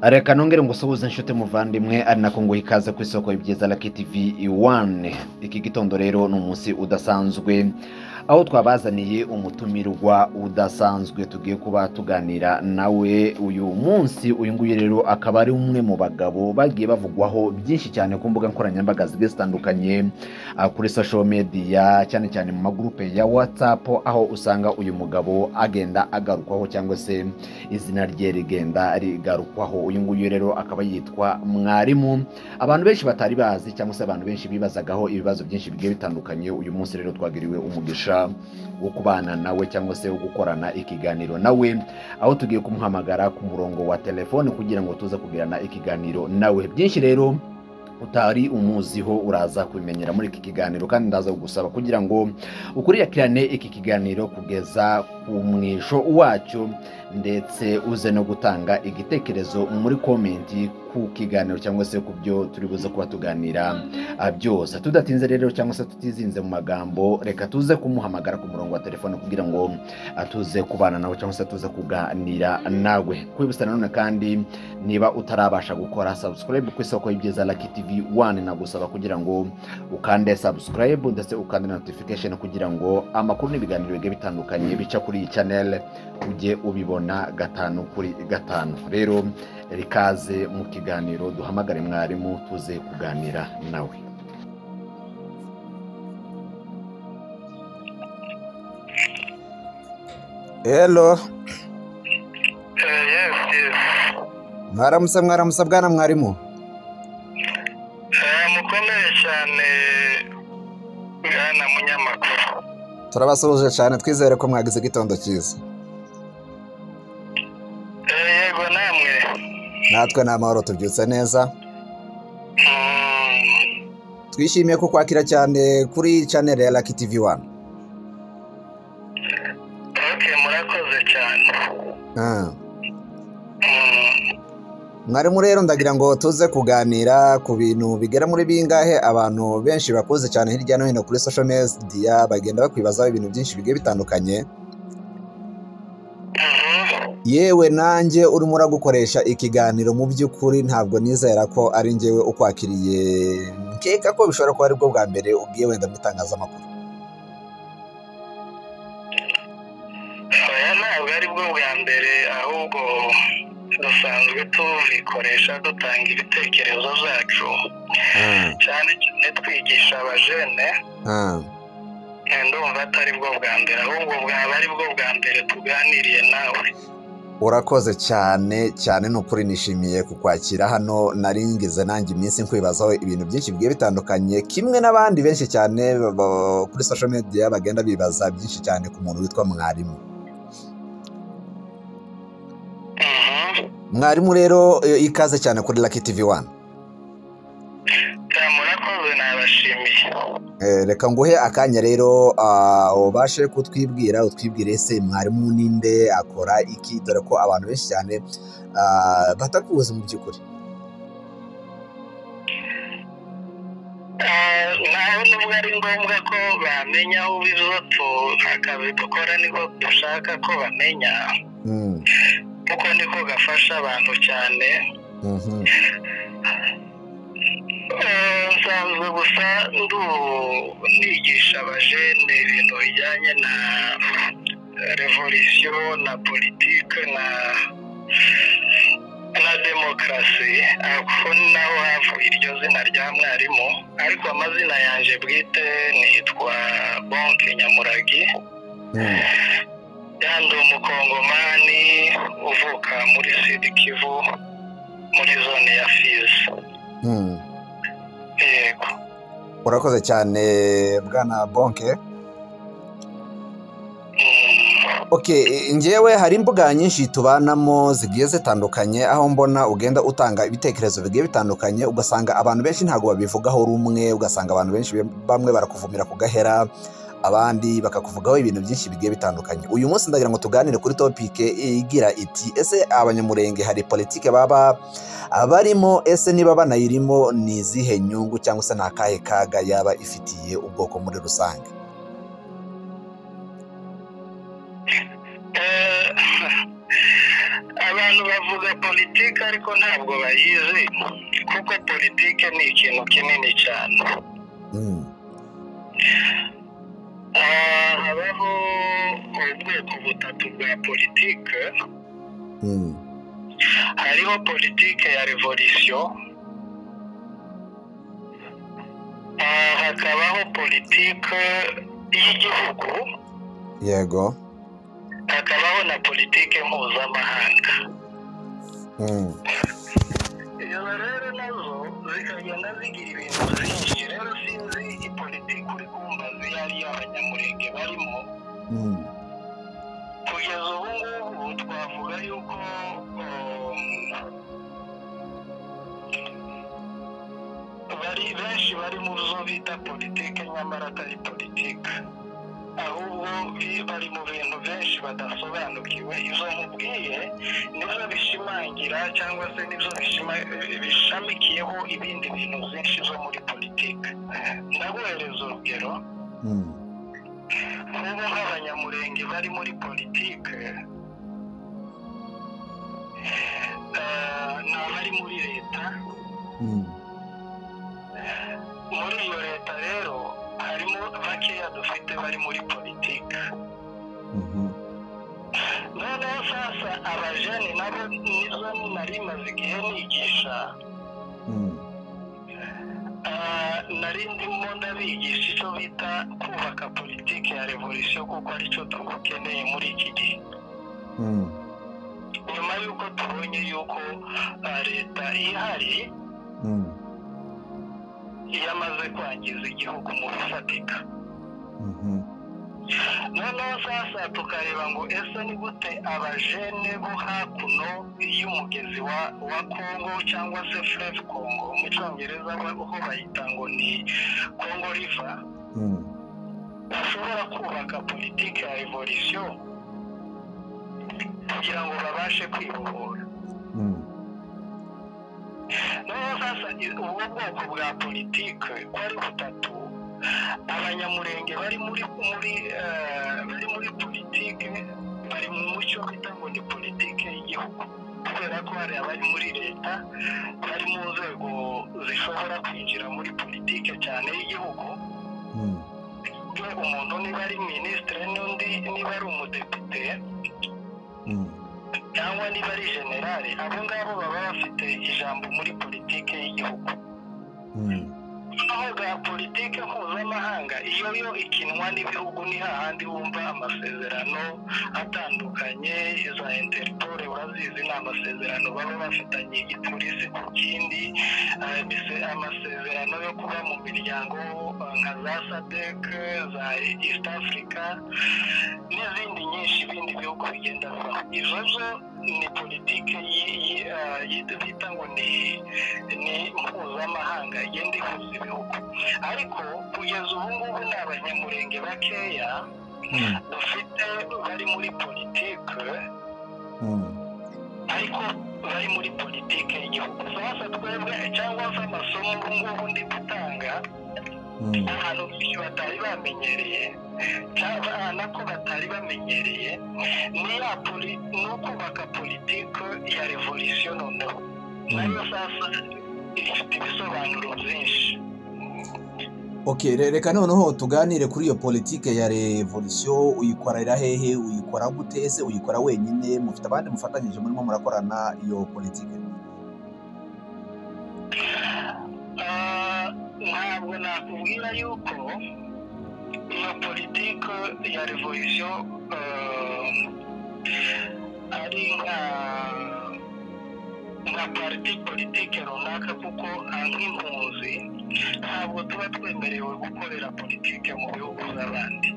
reka nongere ngo usuhuze inshuti muvandimwe ari nako ngo ikaze ku isoko y'ibyiza Lucky TV iwane iki gitondo rero ni umunsi udasanzwe aho twabazaniye umutumirwa udasanzwe tugiye kuba tuganira nawe uyu munsi uyu nguyu rero akaba ari umwe mu bagabo bagiye bavugwaho byinshi cyane ku mbuga nkoranyambaga zigiye zitandukanye ah, kuri social media cyane cyane mu magurupe ya whatsapp aho usanga uyu mugabo agenda agarukwaho cyangwa se izina rye rigenda rigarukwaho uyu nguyu rero akaba yitwa mwarimu abantu benshi batari bazi cyangwa se abantu benshi bibazagaho ibibazo byinshi bigiye bitandukanye uyu munsi rero twagiriwe umugisha wo kubana nawe cyangwa se wo gukorana ikiganiro nawe aho tugiye kumuhamagara ku murongo wa telefone kugira ngo tuze kugirana ikiganiro nawe byinshi rero utari umuziho uraza kubimenyera muri iki kiganiro kandi ndaza kugusaba kugira ngo ukurikirane iki kiganiro kugeza ku mwisho wacyo ndetse uze no gutanga igitekerezo muri komenti ku kiganiro cyangwa se ku byo turi buze kuba tuganira ah, byose tudatinze rero cyangwa se tutizinze mu magambo reka tuze kumuhamagara ku murongo wa telefone kugira ngo ah, tuze kubana nawe cyangwa se tuze kuganira nawe kwibutsa nanone kandi niba utarabasha gukora subscribe ku isoko y'ibyiza Lucky TV 1 nagusaba kugira ngo ukande subscribe ndetse ukande na notification kugira ngo amakuru n'ibiganiro bigiye bitandukanye bica kuri iyi channel ujye ubibona gatanu kuri gatanu rero rikaze mu kiganiro duhamagare mwarimu tuze kuganira nawe Hello, Eh, yes, yes. mwaramutse mwaramutse bwana mwarimu. Eh, mukomeye cyane bwana munyamakuru Turabasuhuje cyane twizere ko mwagize igitondo cyiza. Eh, yego namwe Natwe ni amahoro tubyutse neza. Mm, Twishimiye ko kwakira cyane kuri channel ya Lucky TV 1. ok murakoze cyane Ah. Mm, Mwarimu rero ndagira ngo tuze kuganira ku bintu bigera muri bingahe abantu benshi bakuze cyane hirya no hino kuri social media bagenda bakwibazaho ibintu byinshi bigiye bitandukanye. mhm. yewe nanjye urimo uragukoresha ikiganiro mu by'ukuri ntabwo nizera ko ari njyewe ukwakiriye nkeka ko bishobora kuba aribwo bwa mbere ubwiye wenda mu itangazamakuru oya ntabwo ari bwo bwa mbere ahubwo dusanzwe tubikoresha dutanga ibitekerezo byacu cyane cyane twigisha abajene Ah, Eh, ndumva atari bwo bwa mbere ahubwo bwaba ari bwo bwa mbere tuganiriye nawe urakoze cyane cyane ni ukuri nishimiye kukwakira hano nari ngize nanjye iminsi nkwibazaho ibintu byinshi bigiye bitandukanye kimwe n'abandi benshi cyane ba- ba- kuri social media bagenda bibaza byinshi cyane ku muntu witwa mwarimu Mhm. mwarimu rero eh, ikaze cyane kuri Lucky TV 1 Ya, murakoze nabashimiye Eh, reka nguhe akanya rero ah, ubashe kutwibwira utwibwire se mwarimu ninde akora iki dore ko abantu benshi cyane ah, batakuzi mu by'ukuri Eh, naho nubwo ari ngombwa ko bamenya aho biva tu akazi dukora niko dushaka ko bamenya Mm, kuko niko gafasha abantu cyane mhm. Eh, nsanzwe gusa ndu nigisha abajene ibintu bijyanye na revolisiyo na politike na na demokarasi ako naho havuye iryo zina rya mwarimu ariko amazina yanjye bwite nitwa bonke nyamuragi Mm, yandi umukongomani uvuka muri sidi kivu muri zone ya fizi mm. yego urakoze cyane bwana bonke Okay, eh, njyewe hari imbuga nyinshi tubanamo zigiye zitandukanye aho mbona ugenda utanga ibitekerezo bigiye bitandukanye ugasanga abantu benshi ntabwo babivugaho rumwe ugasanga abantu benshi bam- bamwe barakuvumira ku gahera abandi bakakuvugaho ibintu byinshi bigiye bitandukanye uyu munsi ndagira ngo tuganire kuri topike igira iti ese abanyamurenge hari politike baba barimo ese niba banayirimo ni izihe nyungu cyangwa se ni akahe kaga yaba ifitiye ubwoko muri rusange Eh, abantu bavuga po politiki ariko ntabwo bayizi kuko politiki ni ikintu kinini cyane Mm. Ah, habaho ubwoko butatu bwa politiki Mm. hariho politiki ya revolisiyo Ah, hakabaho politiki y'igihugu yego hakabaho na politiki mpuzamahanga Mm. izo rero nazo zikagenda zigira ibintu byinshi rero sinzi iyi politiki uri kumbaza iyo ari iy'abanyamurenge barimo Mm. kugeza ubu ngubu twavuga yuko um, bari benshi bari mu zo bita politiki nyamara atari politiki ahubwo bi- bari mu bintu benshi badasobanukiwe izo nkubwiye nizo bishimangira cyangwa se nizo bishima- bishamikiyeho ibindi bintu byinshi zo muri politiki ndaguhereza urugero Mm. nk'ubu nk'abanyamurenge bari muri politike eh, ni abari muri leta Mm. muri iyo leta rero harimo bakeya dufite bari muri politike Mhm. noneho sasa abajene nabo nizo nari maze igihe nigisha Mm. eh, nari ndimo ndabigisha icyo bita kubaka politike ya revolisiyo kuko aricyo dukeneye muri iki gihe Mm. nyuma y'uko tubonye y'uko eh, leta ihari Mm. iyo amaze kwangiza igihugu mu bifatika Mhm. noneho sasa tukareba ngo ese ni gute abajene bo hakuno y'umugezi wa wa kongo cyangwa se fureve kongo mu cyongereza ba- ho bayita ngo ni kongo riva Mm. bashobora kubaka politiki ya revolisiyo kugira ngo babashe kwibohora Mm. noneho sasa i- ubu bwoko bwa politiki uko ari butatu abanyamurenge bari muri muri eh, bari muri politiki bari mu mucyo bita ngo ni politiki y'igihugu kubera ko hari abari muri leta bari mu nzego zishobora kwinjira muri politiki cyane y'igihugu Mm. iyo umuntu niba ari minisitiri n'undi niba ari umudepite Mm. cyangwa niba ari generale abo ngabo baba bafite ijambo muri politiki y'igihugu Mm. aho bwa politiki mpuzamahanga iyo yo ikinwa n'ibihugu ni hahandi wumva amasezerano atandukanye za interpol urazizi ni amasezerano baba bafitanye igipolisi ku kindi eh, mise- amasezerano yo kuba mu miryango eh, nka za sadec za east africa n'izindi nyinshi ibindi bihugu bigenda bibaho izo zo ni politiki yi- yi- eh, yi- bita ngo ni ni mpuzamahanga igenda ihuza ibihugu ariko kugeza ubu ngubu ni abanyamurenge bakeya Mm. dufite bari muri politike Mm. ariko bari muri politike y'igihugu sasa twebwe cyangwa se amasomo ubu ngubu ndi gutanga Mm. abantu benshi batari bamenyereye cyangwa abana ko batari bamenyereye ni ya poli ni ukubaka politike ya revolisiyo noneho nayo sasa ifite ibisobanuro byinshi Okay, re- reka noneho tuganire kuri iyo politike ya revolisiyo uyikorera hehe uyikora gute ese uyikora wenyine mufite abandi mufatanyije murimo murakorana iyo politike Ah, ntabwo nakubwira yuko iyo politike ya revolisiyo ah, ari nka nka pariti politike runaka kuko ah, nk'impunzi ntabwo tuba twemerewe gukorera politike mu bihugu by'abandi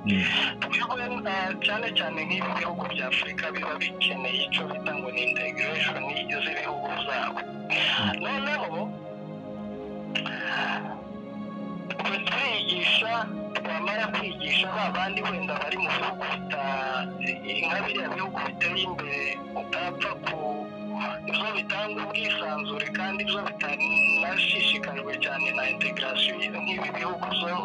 Mm. bihugu ah, cyane cyane nk'ibi bihugu bya afurika biba bikeneye icyo bita ngo ni integration z'ibihugu byabo noneho twe turigisha twamara kwigisha ba bandi wenda bari mu bihugu bita- nka biriya bihugu biteye imbere utapfa ku ibyo bitanga ubwisanzure kandi ibyo bitanashishikajwe cyane na integration nk'ibi bihugu byo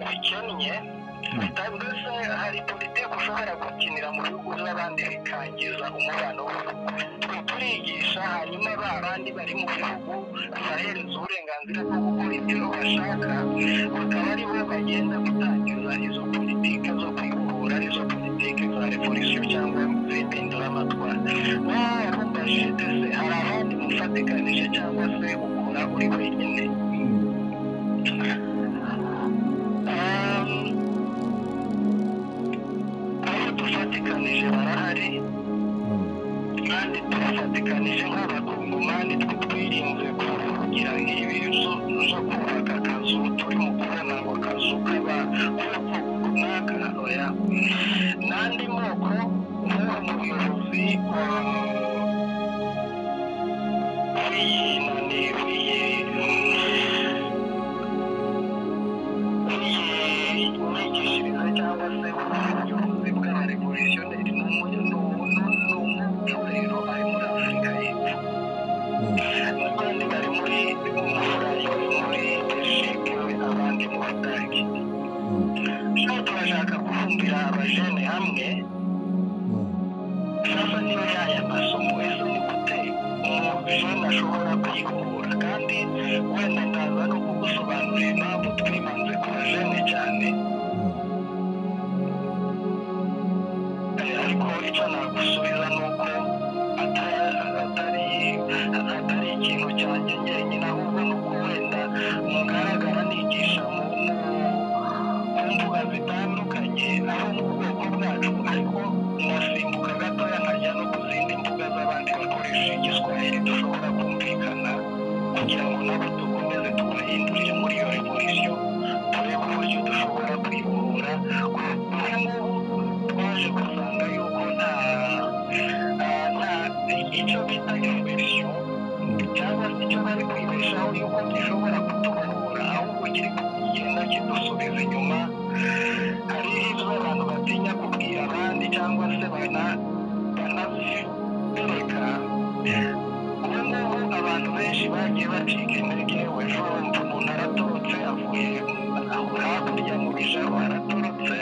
bikennye Mm. mbese hari politiki ushobora gukinira mu bihugu by'abandi bikangiza umubano w'ibihugu twe turigisha hanyuma ba bandi bari mu bihugu bahereza uburenganzira bwo gukora ibyo bashaka bakaba ari bo bagenda gutangiza izo politiki zo kwibohora izo politiki za revolisiyo cyangwa z'impinduramatwara warumvashite se hari abandi mufatikanije cyangwa se ukora uri wenyine Um, abo dufatikanije barahari kandi turafatikanije nk'abakongomani twe twirinze kugira nk'ibi zo zo kubaka akazu turimo kubona ngo akazu k'abakoko runaka oya n'andi moko nk'uwo muyobozi wa w'iyi nani w'iyi imyigishirize cyangwa se ubuyobozi bw'abarevolutionneri ni umuco rero ari muri afurika y'epfo n'abandi bari muri burayi bari muri belgique abandi mu budage so turashaka kubumbira abajene hamwe sasa niba yaya masomo ese ni gute umujene ashobora kwihugura kandi wenda ndaza no kugusobanurira impamvu twibanze ku bajene cyane Eh, ariko icyo nagusubiza ni uko ata- atari atari ikintu cyanjye njyenyine ahubwo ni uko wenda mugaragara nigisha mu mu- mu mbuga zitandukanye aho mu bwoko bwacu ariko nasimbuka gatoya nkajya no ku zindi mbuga z'abandi bakoresha igiswahili dushobora kumvikana kugira ngo nabo dukomeze tubahindurire muri iyo revolisiyo turebe uburyo dushobora kwibohora kuri ngubu twaje gusanga yuko nta nta- nta icyo bita revolisiyo cyangwa se icyo bari kwibeshaho yuko gishobora kutubohora ahubwo kiri kugenda kidusubiza inyuma hari ibyo abantu batinya kubwira abandi cyangwa se bana- banabireka ubu ngubu abantu benshi bagiye bacika intege wejo umuntu aratorotse avuye aho hakurya mu bijoro aratorotse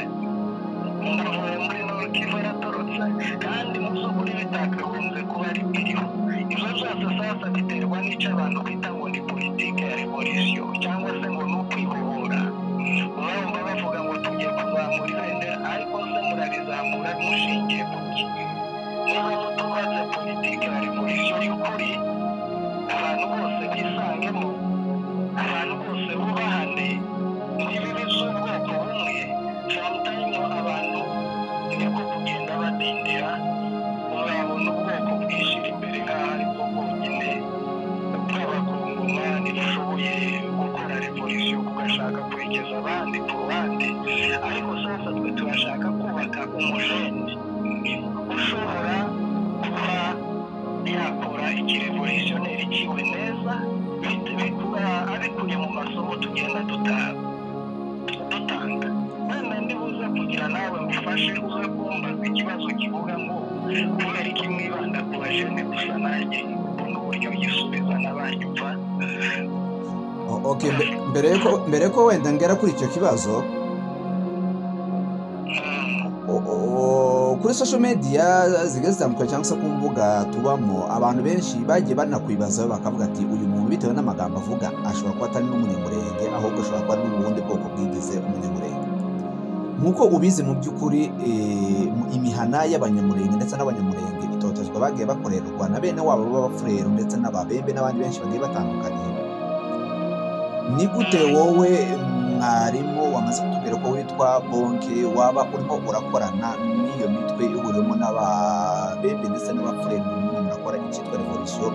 umuvuye muri norkivu aratorotse kandi mu by'ukuri bitakagombye kuba ari biriho ibyo byose sasa biterwa n'icyo abantu bita ngo ni politike ya revolisiyo cyangwa se ngo ni ukwibohora urumva bavuga ngo tugiye kuzamura ibendera ariko se murarizamura mushingiye ku ki niba mutubaze politike ya revolisiyo y'ukuri abantu bose bisangemo abantu bose bubahane n'ibibi by'ubwoko bumwe samutayimo abantu niko kugenda badindira uzabona ubwoko bwishyira imbere nk'aho aribwo bwonyine bw'abakongomani bushoboye gukora revolisiyo bugashaka kwerekeza abandi ku ruhande ariko sasa twe turashaka kubaka umujene ushobora kuba yakora ikirevolutionneri kiwe neza bit- bikuba abikuye mu masomo tugenda duta- dutanga wenda ndibuze kugira nawe ngufashe uze kumbaza ikibazo kivuga ngo kubera iki mwibanda ku bajene gusa nanjye ubu ni uburyo gisubiza n'abanyumva O- okay, mbe- mbere yuko mbere yuko wenda ngera kuri icyo kibazo Mm. o- o- kuri social media zigiye zitandukanye cyangwa se ku mbuga tubamo abantu benshi bagiye banakwibazaho bakavuga ati uyu muntu bitewe n'amagambo avuga ashobora kuba atari n'umunyamurenge ahubwo ashobora kuba ari ubundi bwoko bwigize umunyamurenge nk'uko ubizi mu by'ukuri eh, mu- imihana y'abanyamurenge ndetse n'abanyamurenge itotezwa bagiye bakorerwa na bene wabo b'abafurero ndetse n'ababembe n'abandi benshi bagiye batandukanye ni gute wowe mwarimu wamaze kutubwira ko witwa bonke waba urimo urakorana n'iyo mitwe ihuriwemo n'ababembe ndetse n'abafurere murakora icyitwa revolisiyo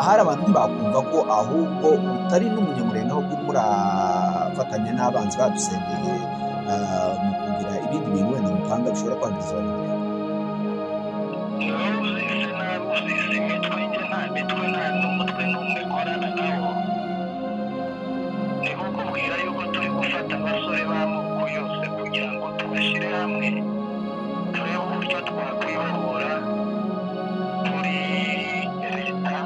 ahari abantu ntibakumva ko ahubwo utari n'umunyamurenge ahubwo murafatanya n'abanzi badusengeye ah, mu kugira ibindi bintu wenda mutanga bishobora kwangiza abanyamurenge Ntawuzise ntabuzise imitwe njye nta mitwe nta n'umutwe n'umwe korana nawo ni nko kubwira yuko turi gufata abasore b'amoko yose kugira ngo tubashyire hamwe turebe uburyo twakwibohora kuri leta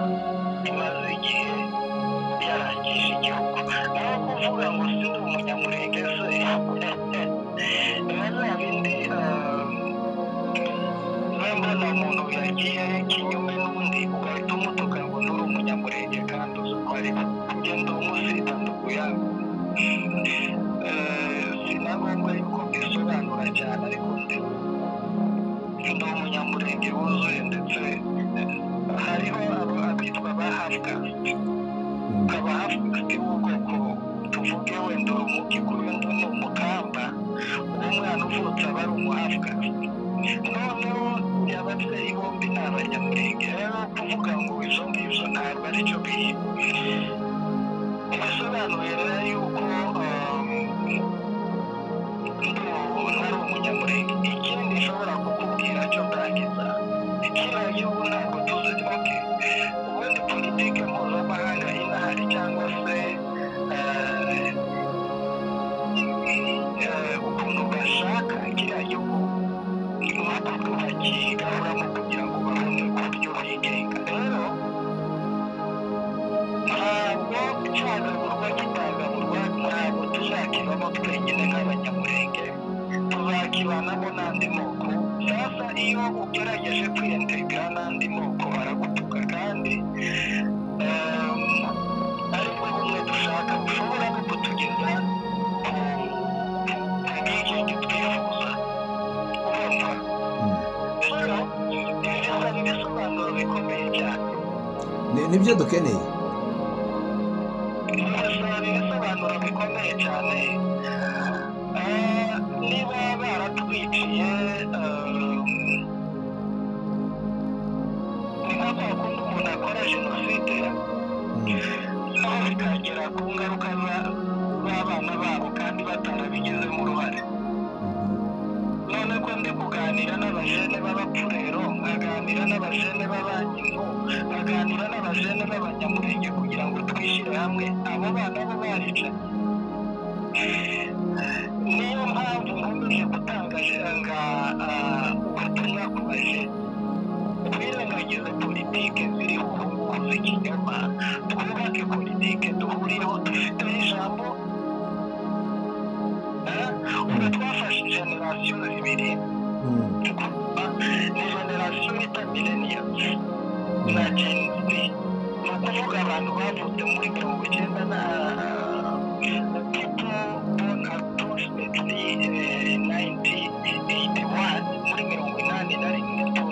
imaze igihe yarangije igihugu naho kuvuga ngo si ndi umunyamurenge se biba bya bindi ah, umutuka ngo nturi umunyamurenge kandi uzi uko ari ugenda umusitana ukuyanga sinagomba yuko mbisobanura cyane ariko ndi ndi umunyamurenge wuzuye ndetse hariho abo abitwa ba hafukasti ukaba hafukasti w'ubwoko tuvuge wenda uri umugikuru wenda ni umukamba umwana uvutse aba ari umuhafukasti noneho ababyeyi bombi ni abanyamurenge rero kuvuga ngo izo ngibyo ntabwo ari cyo biri bisobanurira yuko ntari umunyamurenge ikindi nshobora kukubwira cyo ndangiza kiriya gihugu ntabwo tuzi oke ubundi politike mpuzamahanga inahari cyangwa se ukuntu gashaka kiriya gihugu nuko bakigahuramo kugira ngo babone uburyo bigenga rero ntabwo cyagagurwa kitagagurwa ntabwo tuzakibamo twenyine nk'abanyamurenge tuzakibanamo n'andi moko sasa iyo ugerageje kwiyentegera n'andi moko baragutuka kandi aribwo bumwe dushaka bushobora no kutugeza ku bwigenge twifuza urumva rero ibi bisa n'ibisobanuro bikomeye cyane Ni- nibyo dukeneye bigasaba ibisobanuro bikomeye cyane Eh, niba baratwiciye eh, ni nka kwa kundi umuntu akora jenoside Mm. aho bikagera ku ngaruka za- z'abana babo kandi batarabigizemo uruhare none ko ndi kuganira n'abajene b'abapfurero nkaganira n'abajene b'abanyingo nkaganira n'abajene b'abanyamurenge kugira ngo twishyire hamwe abo bana bo barica niyo mpamvu nkomeje gutangaje nga ah, ubutumwa ku bajene twirengagize politike ziriho ubu z'ikinyoma twubake politike duhuriyeho dufiteho ijambo eh? ubu twafashe generasiyo zibiri Mm. tukumva ni generasiyo bita millennials na gen z ni ukuvuga abantu bavutse muri mirongo icyenda na people born approximately eh, 1981 muri mirongo inani na rimwe to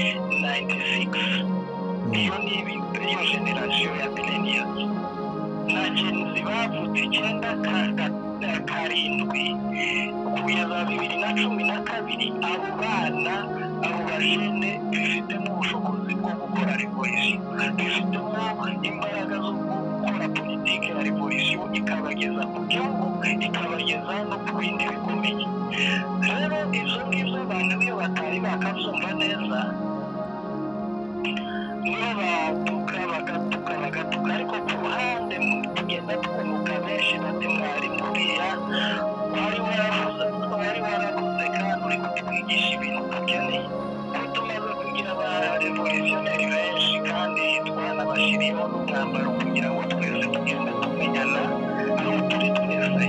1996 iyo ni ibi- iyo generasiyo ya millennials na genzi bavutse icyenda ka- ka- ka- karindwi kugeza bibiri na cumi na kabiri abo bana abo bajene bifitemo ubushobozi bwo gukora revolisiyo bifitemo imbaraga zo gukora politiki ya revolisiyo ikabageza ku gihugu ikabageza no ku bindi bikomeye rero ibyo ngibyo abantu iyo batari bakabyumva neza niyo batuka bagatuka bagatuka ariko ku ruhande tugenda twunguka benshi bati mwari muriya wari waravuze wari waravuze kandi uri kutwigisha ibintu dukeneye ko tumaze kugira ba revolutionneri benshi kandi twanabashyiriyeho n'umwambaro kugira ngo twese tugende tumenyana aho turi twese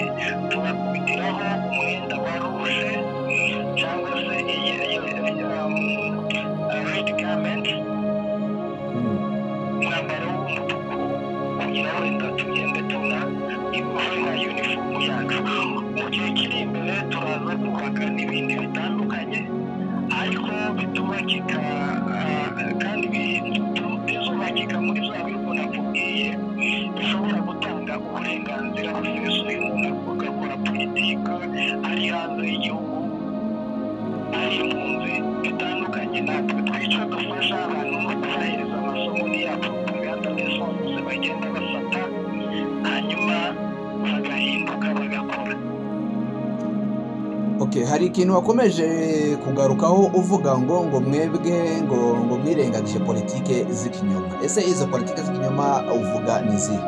tubakubitiraho umwenda wa ruje cyangwa se iyi iyo red garment Mm. umwambaro w'umutuku kugira wenda tugende tuna ibuhe na yunifomu yacu mu gihe kiri imbere turaza kubaka n'ibindi bitandukanye ariko bitubakika ah, kandi bituzubakika muri za bihugu nakubwiye bishobora gutanga uburenganzira busesuye umuntu agakora politiki ari hanze y'igihugu ari impunzi bitandukanye natwe twica dufasha abantu no kubahereza amasomo yacu uganda lesonse bagenda bafata hanyuma bagahinduka bagakora Okay, hari ikintu wakomeje kugarukaho uvuga ngo ngo mwebwe ngo ngo mwirengagije politike z'ikinyoma ese izo politike z'ikinyoma uvuga ni izihe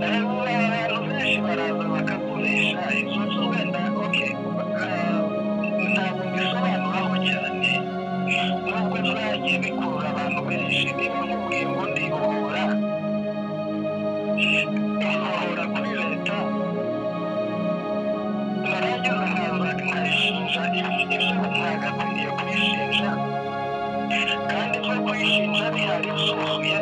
rero abantu benshi baraza bakakoresha izo nzu wenda okay, ah, ntabwo mbisobanuraho cyane nubwo zagiye bikurura abantu benshi niba nkubwiye ngo ndihora nkahora kuri leta narangiza nkaza nkayishinja ibyo ntabwo akwiriye kuyishinja kandi kuyishinja bihari zuzuye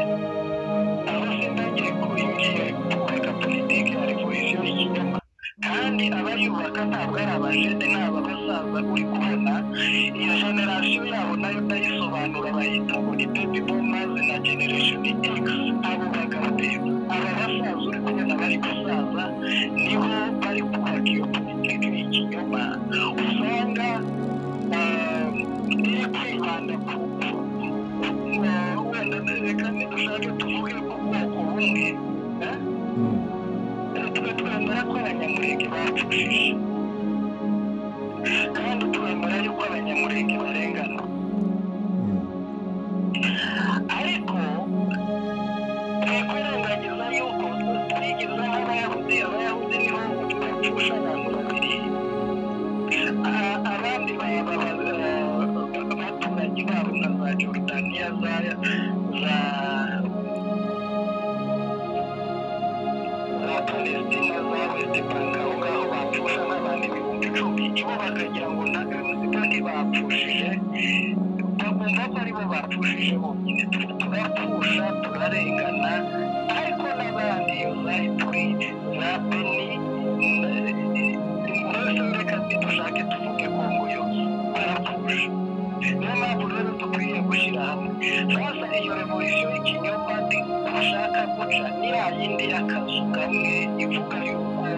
aba se ntagiye kuyimbwira kubaka politiki hari polisiyo y'ikinyoma kandi abayubaka ntabwo ari abajene ni ababasaza uri kubona iyo generasiyo yabo nayo ndayisobanura bayita muri baby boomers na generation x abo bagabo rero aba basaza uri kubona bari gusaza nibo bari kubaka iyo politiki y'ikinyoma usanga eh, iri kwibanda ku ku- eh, wenda reka dushake tuvuge ku bwoko bumwe eh? tuba twemera ko abanyamurenge bapfushije kandi twemera yuko abanyamurenge barengana ariko twikwirengagiza yuko twigeze nk'abayahudi abayahudi nibo bapfusha abantu babiri A- abandi baba abaturage babo nka za jorudaniya za za za palestina za west bank aho ngaho bapfusha nk'abantu ibihumbi icumi ibo bakagira ngo nta municipality bapfushije bakumva ko aribo bapfushije bonyine Tu- turapfusha turarengana ariko n'abandi iyo za ipuri za beni mbese reka ntidushake tuvuge kongo yose barapfusha niyo mpamvu rero dukwiye gushyira hamwe sasa iyo revolisiyo y'ikinyoma ndi dushaka guca ni ya yindi y'akazu kamwe ivuga yuko eh,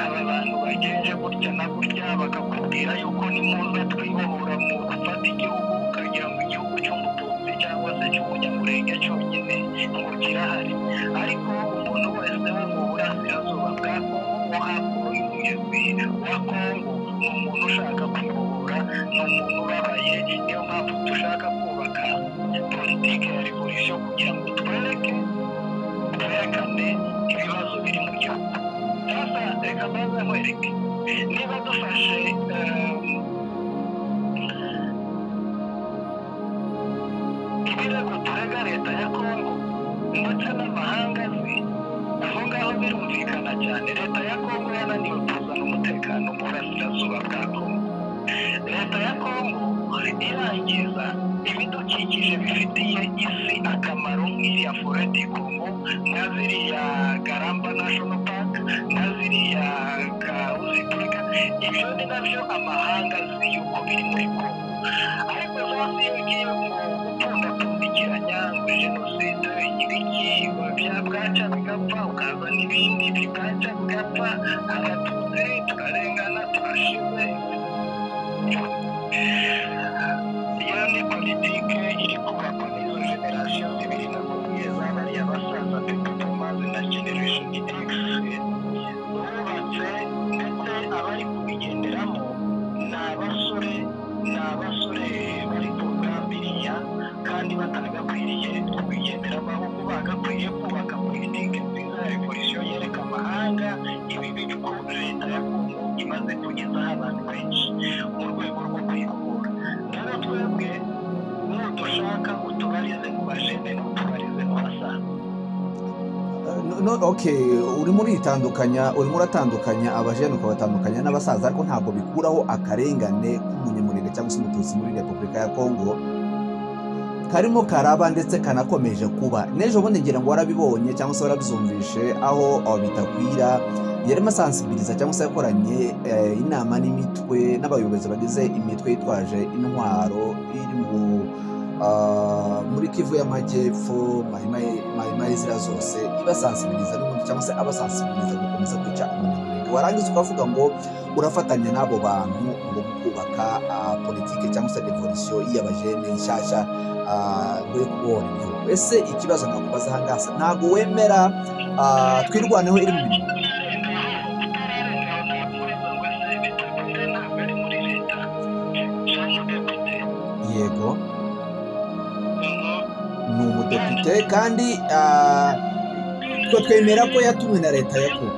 aba bantu bagenje gutya na gutya bakakubwira yuko nimuza twibohora mu gufata igihugu ukagira ngo igihugu cy'umututsi cyangwa se cy'umunyamurenge cyonyine ngo kirahari ariko umuntu wese wo mu burasirazuba bwa kongo wo hakuno y'umugezi wa kongo ni umuntu ushaka kwibohora ni umuntu ubabaye niyo mpamvu dushaka kubaka politiki ya revolisiyo kugira ngo twereke twerekane ibibazo biri mu gihugu sasa reka mbanza nkwereke niba dufashe ehm, ibirego turega leta ya kongo ndetse n'amahanga azi aho ngaho birumvikana cyane leta ya kongo yananiwe kuzana umutekano mu burasirazuba bwa kongo leta ya kongo irangiza ibidukikije bifitiye isi akamaro nk'iriya foredi kongo na ziriya garamba national park na ziriya kawuzipurika ibyo ni nabyo amahanga azi yuko biri muri kongo ariko zose iyo ugiye gupfundapfundikiranya ngo jenoside ibiki bya bwaca bigapfa ukaza n'ibindi bibwaca bigapfa abatutsi turarengana turashize iyo ni politike iri kubakwa n'izo generasiyo zibiri nakubwiye zabariya basaza pepepomaze na generation x bubatse ndetse abari kubigenderamo ni abasore ni abasore bari ku rugambiriya kandi batagakwiriye kubigenderamo ahubwo bagakwiye kubaka politike nziza ya revolisiyo yereka amahanga ibi bigo leta ya kongo imaze kugezaho abantu benshi mu rwego rwo kuyikura rero twebwe nudushaka utubarize mu bajene n'utubarize mu basaza No- no- okay urimo uritandukanya urimo uratandukanya abajene ukabatandukanya n'abasaza ariko ntabwo bikuraho akarengane k'umunyamurenge cyangwa se umututsi muri repubulika ya kongo karimo karaba ndetse kanakomeje kuba n'ejo bundi ngira ngo warabibonye cyangwa se warabizumvishe aho aho bitakwira yarimo asansibiliza cyangwa se yakoranye eh, inama n'imitwe n'abayobozi bagize imitwe yitwaje intwaro iri mu ah, muri kivu y'amajyepfo mahima mahima y'izira zose ibasansibiliza n'ubundi cyangwa se abasansibiliza gukomeza kwica umunyamurenge warangiza ukavuga ngo urafatanya n'abo bantu ngo kubaka ah, politike cyangwa se revolisiyo y'abajene nshyashya yo kubohora igihugu ese ikibazo nakubaza aha ngaha ntabwo wemera ah, twirwaneho iri mu bintu yego ni umudepite kandi ah, twe twemera ko yatumwe na leta ya kuba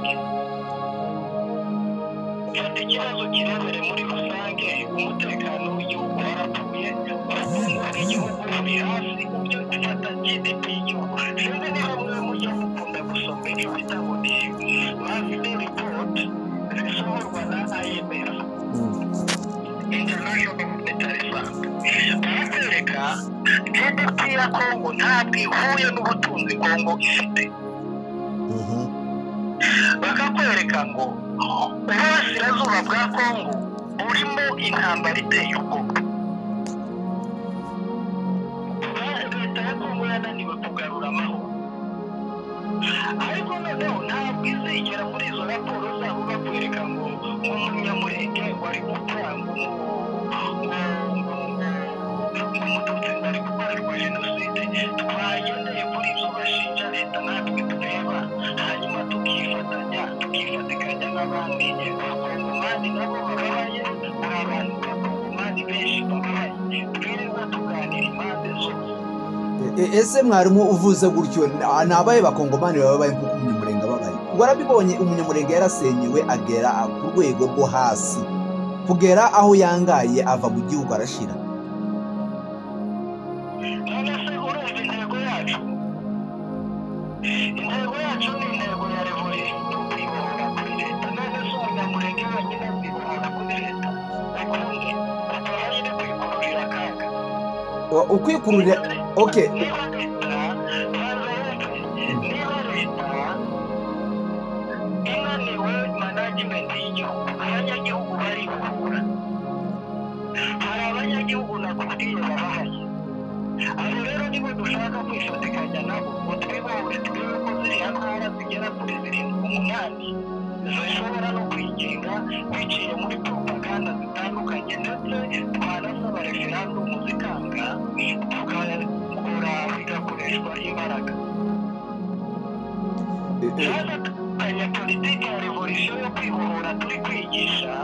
fata ikibazo kirebere muri rusange umutekano w'igihugu warapfuye ubukungu uri hasi ujye gufata gdp y'igihugu sinzi niba mwe mujya mukunda gusoma ibyo bita ngo ni mafide ripoti zisohorwa na imf international monetary fund baratwereka gdp ya kongo ntabwo ihuye n'ubutunzi kongo ifite bakakwereka ngo uburasirazuba bwa kongo burimo intambara iteye ubwoba leta ya kongo yananiwe kugarura amahoro ariko noneho ntabwo izigera muri izo raporo zabo bakwereka ngo nk'umunyamurenge wari gukora ngo umututsi wari gukorerwa jenoside twagendeye kuri ibyo bashinja leta natwe tureba hanyuma tukifatanya tukifatikanya n'abandi abakongomani nabo bababaye hari abantu b'abakongomani benshi bababaye twirirwa tuganira impande zose E- ese mwarimu uvuze gutyo na- ni abahe bakongomani babaye nk'uko umunyamurenge ababaye warabibonye umunyamurenge yarasenyewe agera ku rwego rwo hasi kugera aho yangaye ava mu gihugu arashira none se urumva intego yacu intego yacu ni intego ya revolisi ni ukuyibohora kuri leta none se umunyamurenge wenyine azibohora kuri leta ukundi ukaba nyine kwikururira akaga Wa- ukwikururira okay niba leta banza yumve niba leta inaniwe management y'igihugu abanyagihugu baribohora hari abanyagihugu nakubwiye babahaye abo rero nibo dushaka kwifatikanya nabo ngo twibohore turebe ko ziriya ntara zigera kuri zirindwi umunani zishobora no kwigenga biciye muri propaganda zitandukanye ndetse twanasaba referandumu zikanga tukakora bigakoreshwa imbaraga e- e- yaza tukanya politiki ya revolisiyo yo kwibohora turi kwigisha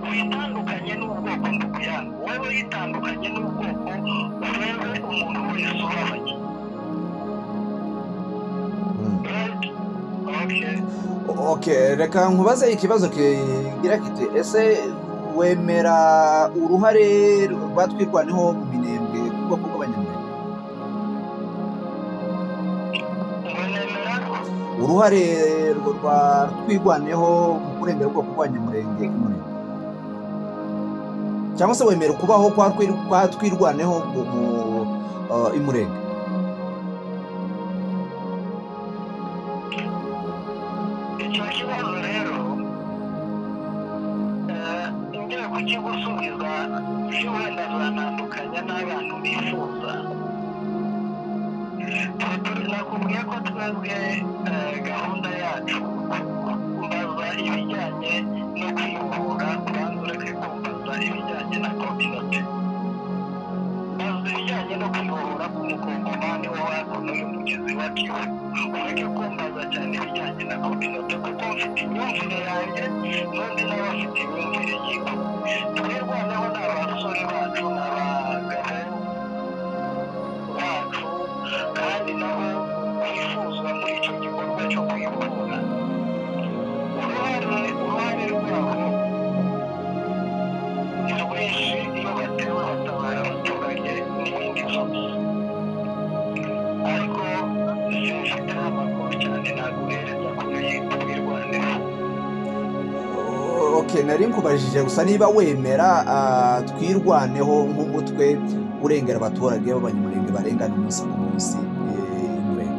witandukanye n'ubwoko ndukuyanga wowe yitandukanye n'ubwoko urebe umuntu wese ubabaye mm. Right? Okay. Okay, reka nkubaze ikibazo kigira kiti ese wemera uruhare rwa twirwaneho mu minembwe kuko kuko abanyamurenge ngo nemera ko uruhare rwa twirwaneho mu kurengera ubwoko bw'abanyamurenge umurenge cyangwa se wemera kubaho kwa Twir- kwa twirwaneho mu mu, uh, imurenge icyo kibazo rero eh, ngiye kukigusubiza byo wenda zanandukanya n'abantu bifuza Twe turi- nakubwiye ko twebwe eh, gahunda yacu mbaza ibijyanye no kwibohora ubanza ureke kumbaza ibijyanye na kominote mbaza ibijyanye no kwibohora k'umukongomani wo hakuno y'umugezi wa kivu ureke kumbaza cyane ibijyanye na kominote kuko mfite imyumvire yanjye n'undi nawe afite imyumvire yiwe twirwanaho ni abasore bacu ni abagabo bacu kandi nabo bifuzwa muri icyo gikorwa cyo kwibohora uruhare uruhare rwabo ni rwinshi iyo batewe batabara abaturage n'ibindi byose ariko simfiteho amakuru cyane naguhereza kuri iyi twirwaneho Okay, nari nkubajije gusa niba wemera ah, twirwaneho nk'umutwe urengera abaturage b'abanyamurenge barengana umunsi ku munsi eh, imurenge.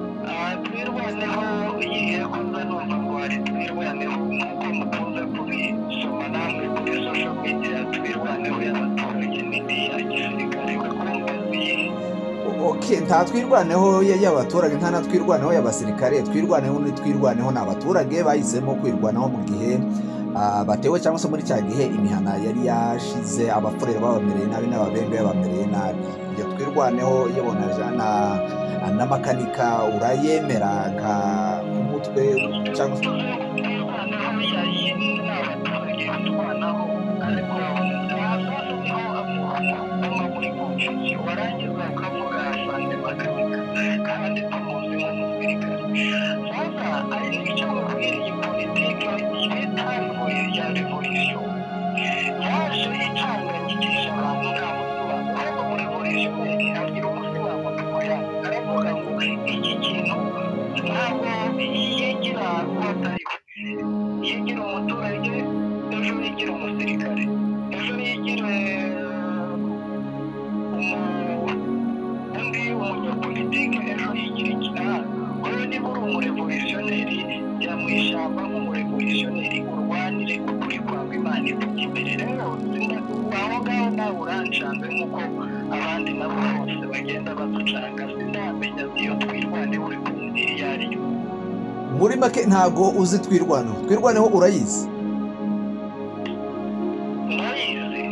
twirwaneho igihe ko nza numva ngo hari twirwaneho nk'uko mukunze kubisoma namwe kuri social media twirwaneho y'abaturage n'indi ya gisirikare bakumva ziyihe Okay, nta twirwaneho ya- y'abaturage nta na twirwaneho y'abasirikare twirwaneho ni twirwaneho ni abaturage bahisemo kwirwanaho mu gihe ah, batewe cyangwa se muri cya gihe imihana yari yashize abafurere babamereye nabi n'ababembe babamereye nabi ibyo twirwaneho yabona jana n'amakanika urayemera nka umutwe cyangwa se twirwaneho yayindi n'abaturage batwanaho ariko ahasasa niho amahugurwa muri konfusi warangiza ukavuga asante makanika kandi tumuzi nk'umusirikare sasa ari nicyo mubwira iyi politiki bita revolisiyo ya revolisiyo yaje ejo nigire umusirikare ejo nigire umu- undi umunyapolitike ejo yigira ikinaha wowe niba uri umurevolutionneri jya mu ishyamba nk'umurevolutionneri urwanire ukuri kwawe imana ivuga imbere rero sinda- aho ngaho nawe urancanze nk'uko abandi nabo bose bagenda baducanga sindamenya iyo twirwane uri kumubwira iyo ari yo muri make ntabwo uzi twirwaneho twirwaneho urayizi ntayizi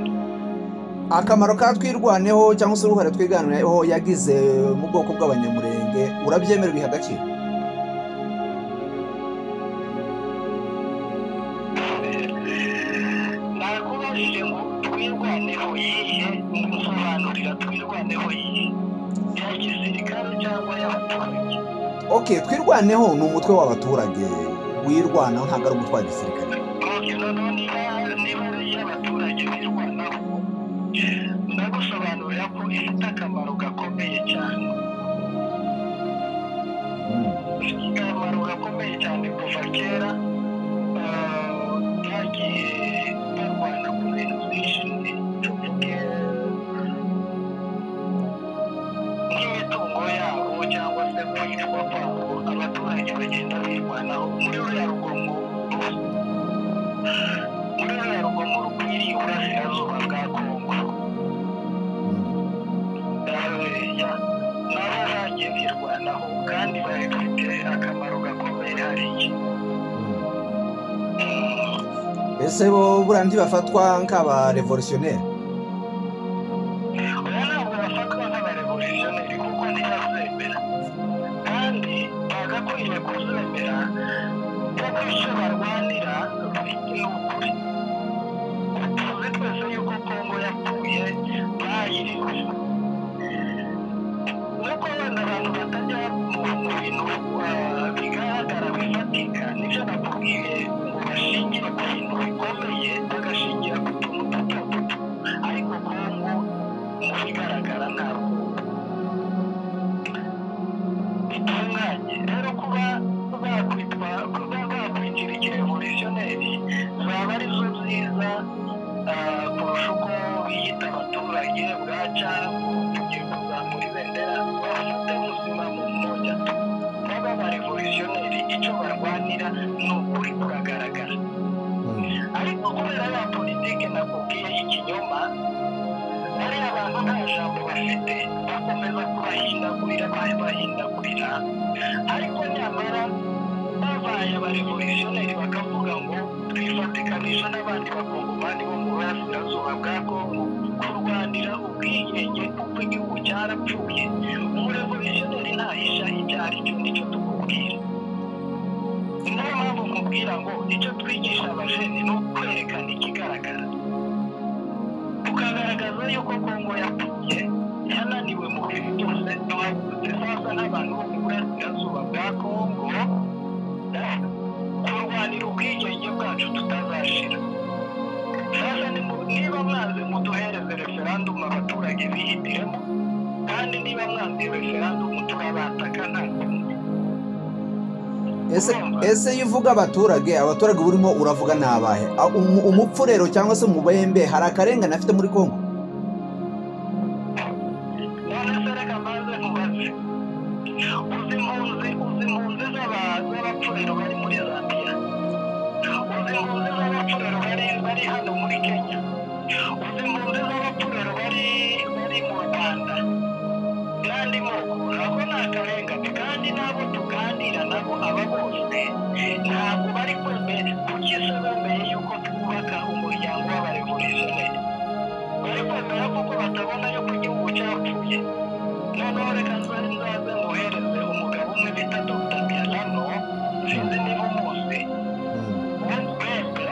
akamaro ka twirwaneho cyangwa se uruhare twiganiraho yagize mu bwoko bw'abanyamurenge urabyemera biha agaciro nakubajije ngo twirwaneho yihe musobanurira twirwaneho yihe ya gisirikare cyangwa y'abaturage oke twirwaneho ni umutwe w'abaturage wirwanaho ntabwo ari umutwe wa gisirikare Ok, noneho niba niba ari iy'abaturage birwanaho ndagusobanurira ko ifite akamaro gakomeye cyane akamaro gakomeye cyane kuva kera eh, byagiye barwana ku bintu byinshi tuvuge nk'imitungo yabo cyangwa se kwicwa kwabo abaturage bagenda birwanaho muri ruriya rugomo muri ruriya rugomo rukwiriye uburasirazuba bwa kongo Haleluya. nabo bagiye birwanaho kandi bari bafite akamaro gakomeye hari iki ese bo buriya ntibafatwa nk'abarevolutionneri oya ntabwo bafatwa nk'abarevolutionneri kuko ntibazemera kandi bagakwiriye kuzemera kuko icyo barwanira ni ukuri tuzi twese yuko kongo yapfuye bayiriwe nuko wenda abantu batajya mu mu bintu ah, bigaragara bifatika nibyo nakubwiye ngo bashingire ku bintu bikomeye bagashingira ku tuntu duto duto ariko kongo mu bigaragara ntabwo bitunganye rero kuba bakwitwa kuba bakwigira ikirevolutionneri zaba ari zo nziza ah, kurusha uko biyita abaturage bwaca tugiye kuzamura ibendera bafate ubuzima mu mwoya baba abarevolutionneri icyo barwanira ni ukuri kuragaragara ariko kubera ya politike nakubwiye y'ikinyoma bariya abantu nta jambo bafite bakomeza kubahindagurira bahindagurira ariko nyamara babaye abarevolutionneri bakavuga ngo twifatikanisha n'abandi bakongomani bo mu burasirazuba bwa kongo kurwanira ubwigenge kuko igihugu cyarapfuye umurevolutionneri ntahisha ibyo ari cyo nicyo tukubwira ni nayo mpamvu nkubwira ngo icyo twigisha abajene ni ukwerekana ikigaragara tukagaragaza yuko kongo yapfuye yananiwe mu bintu byose tuhagurutse sasa n'abantu bo mu burasirazuba bwa kongo eh, kurwanira ubwigenge bwacu tutazashira sasa ni mu- niba mwanze muduhereze referandumu abaturage bihitiremo kandi niba mwanze iyo referandumu turabataka nta kundi ese ese iyo uvuga abaturage abaturage burimo uravuga ni abahe A- umu- umupfu rero cyangwa se umubembe hari akarengane afite muri kongo none se reka mbanze nkubaze uzi impunzi uzi impunzi z'aba- z'abapfurero bari muri zambiya uzi impunzi z'abapfurero bari bari hano muri kenya uzi impunzi z'abapfurero bari bari mu rwanda n'andi moko ntabwo ni akarengane kandi n'abo tuganira nabo aba bose ntabwo bari kwemera kuki se bemeye yuko twubaka umuryango w'abarevolutionneri bari kwemera kuko batabona yuko igihugu cyapfuye noneho reka nzaze nzaze muhereze umugabo umwe bita dr pialano sinzi niba umuzi wembe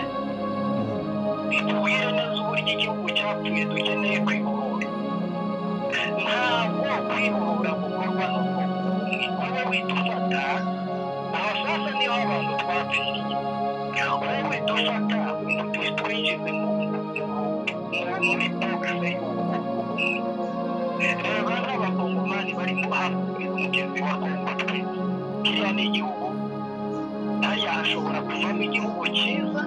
itubwire neza uburyo igihugu cyapfuye dukeneye kwibohora ntabwo kwibohora gukorwa n'ubwoko bumwe wowe wita ufata abasasa niho abantu twapfiriye wowe wita ufata ngo tu- twinjize mu- mu- muri bogise y'ubwoko bumwe reba nk'abakongomani bari mu hafi y'umugezi wa kongo twe kiriya ni igihugu hariya hashobora kuvamo igihugu cyiza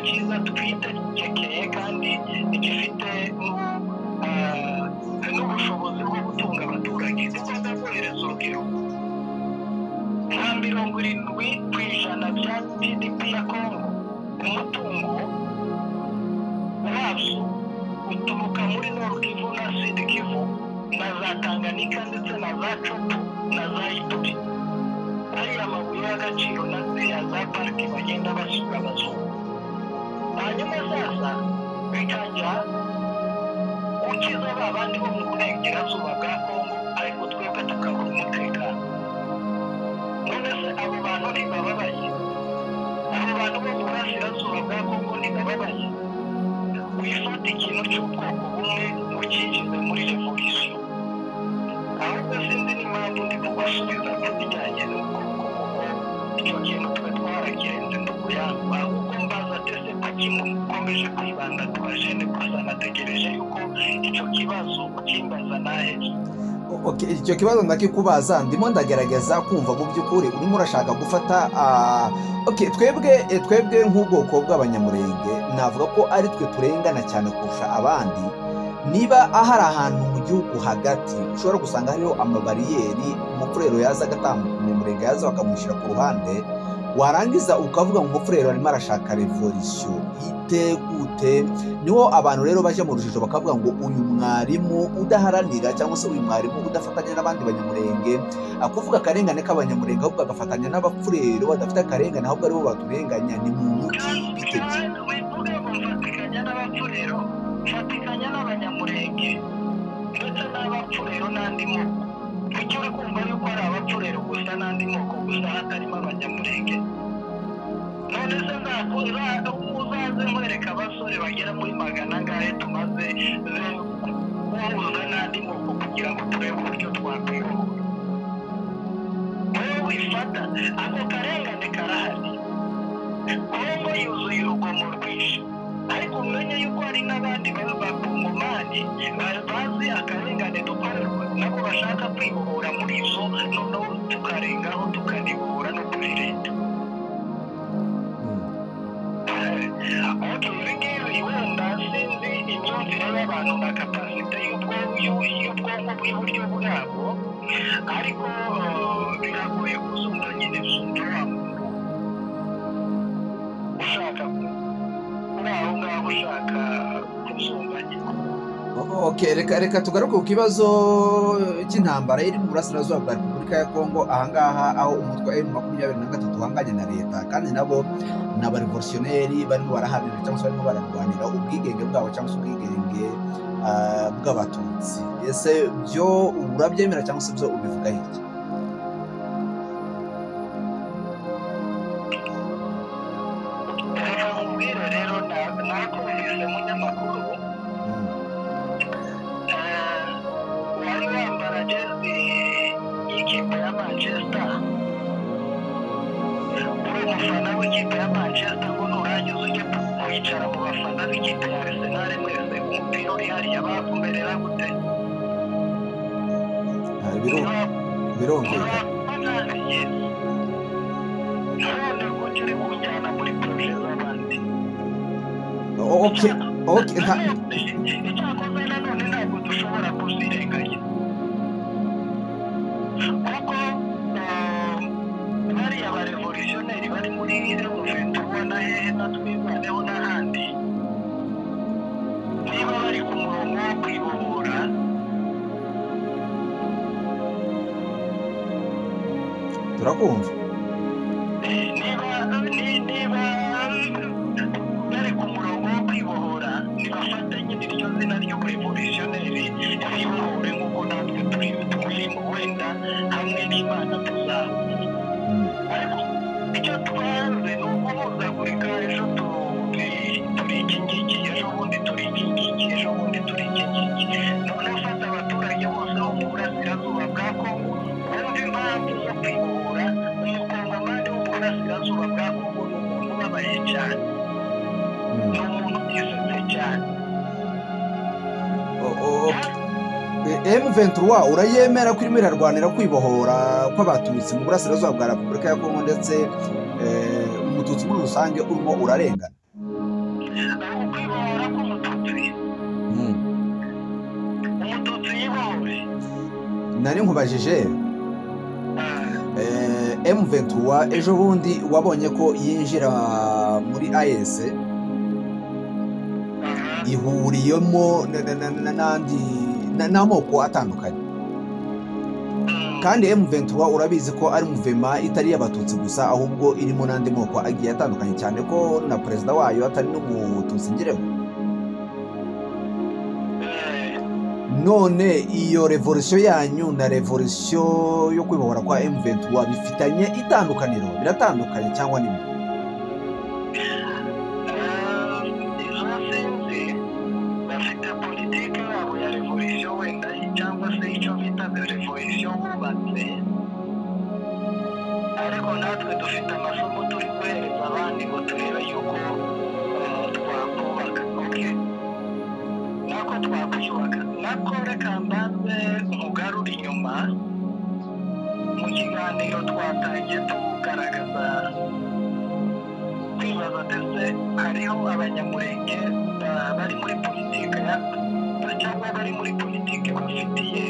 cyiza twitegekeye kandi gifite n'ubushobozi bwo gutunga abaturage tugomba kohereza urubyiruko nka mirongo irindwi ku ijana bya pdp ya kongo umutungo wazo uturuka muri nord-kivu na sud kivu na za tanganyika ndetse na za copu na za ituri ariya mabuye y'agaciro na ziriya za pariki bagenda basura abazungu hanyuma sasa bikajya ukiza ba bandi bo mu burengerazuba bwa kongo ariko twebwe tukabura umutekano none se abo bantu ntibababaye abo bantu bo mu burasirazuba bwa kongo ntibababaye wifata ikintu cy'ubwoko bumwe ukikize muri revolisiyo ahubwo sinzi n'impamvu ndi kubasubiza ku bijyanye n'ubwoko kuko icyo kintu twe twaragenze ndukuyangwa ahubwo mbaza tese ko gikomeje kwibanda ku bajene gusa nategereje yuko icyo kibazo ukimbaza naheje Okay, icyo kibazo ndakikubaza ndimo ndagerageza kumva mu by'ukuri urimo urashaka gufata ah, okay, twebwe eh, twebwe nk'ubwoko bw'abanyamurenge navuga ko ari twe turengana cyane kurusha abandi niba ahari ahantu mu gihugu hagati ushobora gusanga hariho amabariyeri umufurero yaza agatambuka umurenge yaza bakamushyira ku ruhande warangiza ukavuga ngo umufurero arimo arashaka revolisiyo ite gute niho abantu rero bajya mu rujijo bakavuga ngo uyu mwarimu udaharanira cyangwa se uyu mwarimu udafatanya n'abandi banyamurenge akuvuga akarengane k'abanyamurenge ahubwo agafatanya n'abapfurero badafite akarengane ahubwo aribo baturenganya ni muntu ki bite bye kandi wivuge ngo mfatikanya n'abapfurero mfatikanya n'abanyamurenge ndetse n'abapfurero n'andi moko kuki uri kumva yuko ari abapfurero gusa n'andi moko gusa hatarimo abanyamurenge none se ntabwo uza- uzaze nkwereka abasore bagera muri magana angahe tumaze ze- guhuza n'andi moko kugira ngo turebe uburyo twakwiyobora wowe wifata ako karengane karahari kongo yuzuye urugomo rwinshi ariko umenye yuko hari n'abandi baba bakongomani ba- bazi akarengane dukorerwa nabo bashaka kwibohora muri zo noneho tukarengaho tukanibohora no kuri leta ibi ngibi wenda sinzi imyumvire y'abantu na kapasite y'ubwonko y'ubwonko bw'iburyo bwabo ariko eh, biragoye kuzumva nyine zumva wa muntu ushaka uri aho ngaho ushaka kuzumva nyine O- okay, reka reka tugaruke ku kibazo cy'intambara iri mu burasirazuba bwa repubulika ya kongo ahangaha aho umutwe wa emu makumyabiri na gatatu uhanganye na leta kandi nabo ni abarevolutionneri barimo baraharanira cyangwa se barimo bararwanira ubwigenge bwabo cyangwa se ubwigenge ah, bw'abatutsi ese byo urabyemera cyangwa se byo ubivuga iki reka nkubwire rero na- nakumvise mu nyamakuru Mm. eh, wari wambara jezi y'ikipe ya manchester uri umufana w'ikipe ya manchester ngo nurangiza ujye kwicara mu bafana b'ikipe ya arsenal mwese umupira uri hariya bakumerera gute Ah, biro- birumvikana O- okay, okay, nta- icyakoze nanone ntabwo dushobora kuzirenganya kuko eh, bariya ba revolutionneri bari muri revoventura na hehe na twibaneho n'ahandi niba bari ku murongo wo kwibohora turakumva niba ni- niba bari ku murongo wo kwibohora nibafate nyine iryo zina ry'uburevolutionneri bibohore nk'uko natwe turi turimo wenda hamwe n'imana tuzaba Mm. ariko icyo twanze ni uguhuzagurika ejo turi turi iki ngiki ejo bundi turi iki ngiki ejo bundi turi iki ngiki noneho ufata abaturage bose bo mu burasirazuba bwa kongo wumva impamvu zo kwibohora umukongomani wo mu burasirazuba bwa kongo ni umuntu ubabaye cyane Mm. ni umuntu utisetse cyane O- o- okay. M23 urayemera ko irimo irarwanira kwibohora kw'abatutsi mu burasirazuba bwa Repubulika ya Kongo ndetse eh, umututsi muri rusange urimo urarengana ukwibohora k'umututsi umututsi yibohoye nari nkubajije M21 ejo bundi wabonye ko yinjira muri AES ihuriyemo na- na- na- na- n'andi na- n'amoko atandukanye kandi M23 urabizi ko ari muvema itari iy'abatutsi gusa ahubwo irimo n'andi moko agiye atandukanye cyane ko na perezida wayo atari n'umututsi ngerego none iyo revolisiyo yanyu na revolisiyo yo kwibohora kwa M23 bifitanye itandukaniro biratandukanye cyangwa ni bimwe? izo sinzi bafite politiki yabo ya revolisiyo wenda cyangwa se icyo bita revolisiyo bubatse ariko natwe dufite amasomo turi guhereza abandi ngo turebe yuko umuntu twakubaka ok nako twakuyubaka nako reka mbanze nkugarura inyuma mu kiganiro twatangiye tugaragaza kwibaza ndetse hariho abanyamurenge ba- bari muri politiki ya- cyangwa bari muri politiki bafitiye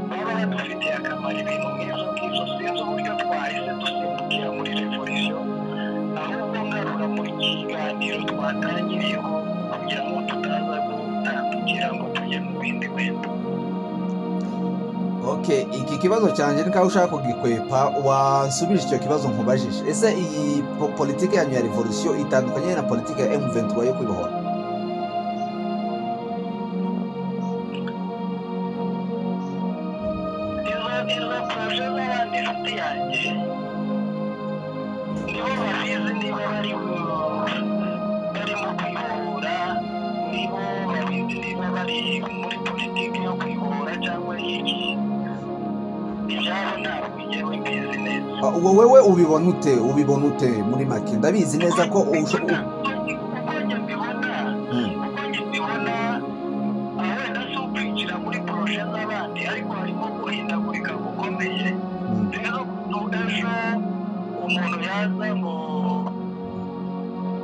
baba badufitiye akamaro ibintu nk'ibyo ngibyo sinzi uburyo twahise dusimbukira muri revolisiyo ahubwo ngarura mu kiganiro twatangiriyeho kugira ngo tutaza gutambukira ngo tujye mu bindi bintu okay iki kibazo cyanjye ni kaho ushaka kugikwepa wansubije icyo kibazo nkubajije ese iyi po- politiki yanyu ya revolisiyo itandukanye na politiki ya M23 yo kwibohora izo izo poroje z'abandi inshuti yanjye nibo babizi niba bari barimo kwihura nibo babizi niba bari muri politiki yo kwihura cyangwa iki ibyabo ntabwo ngewe mbizi neza Ah, wowe ubibona ute ubibona ute muri make ndabizi neza ko usho- u- uko njye mbibona uko njye mbibona ah, wenda si ukwinjira muri poroje z'abandi ariko harimo guhindagurika gukomeye Mm. rero ejo umuntu yaza ngo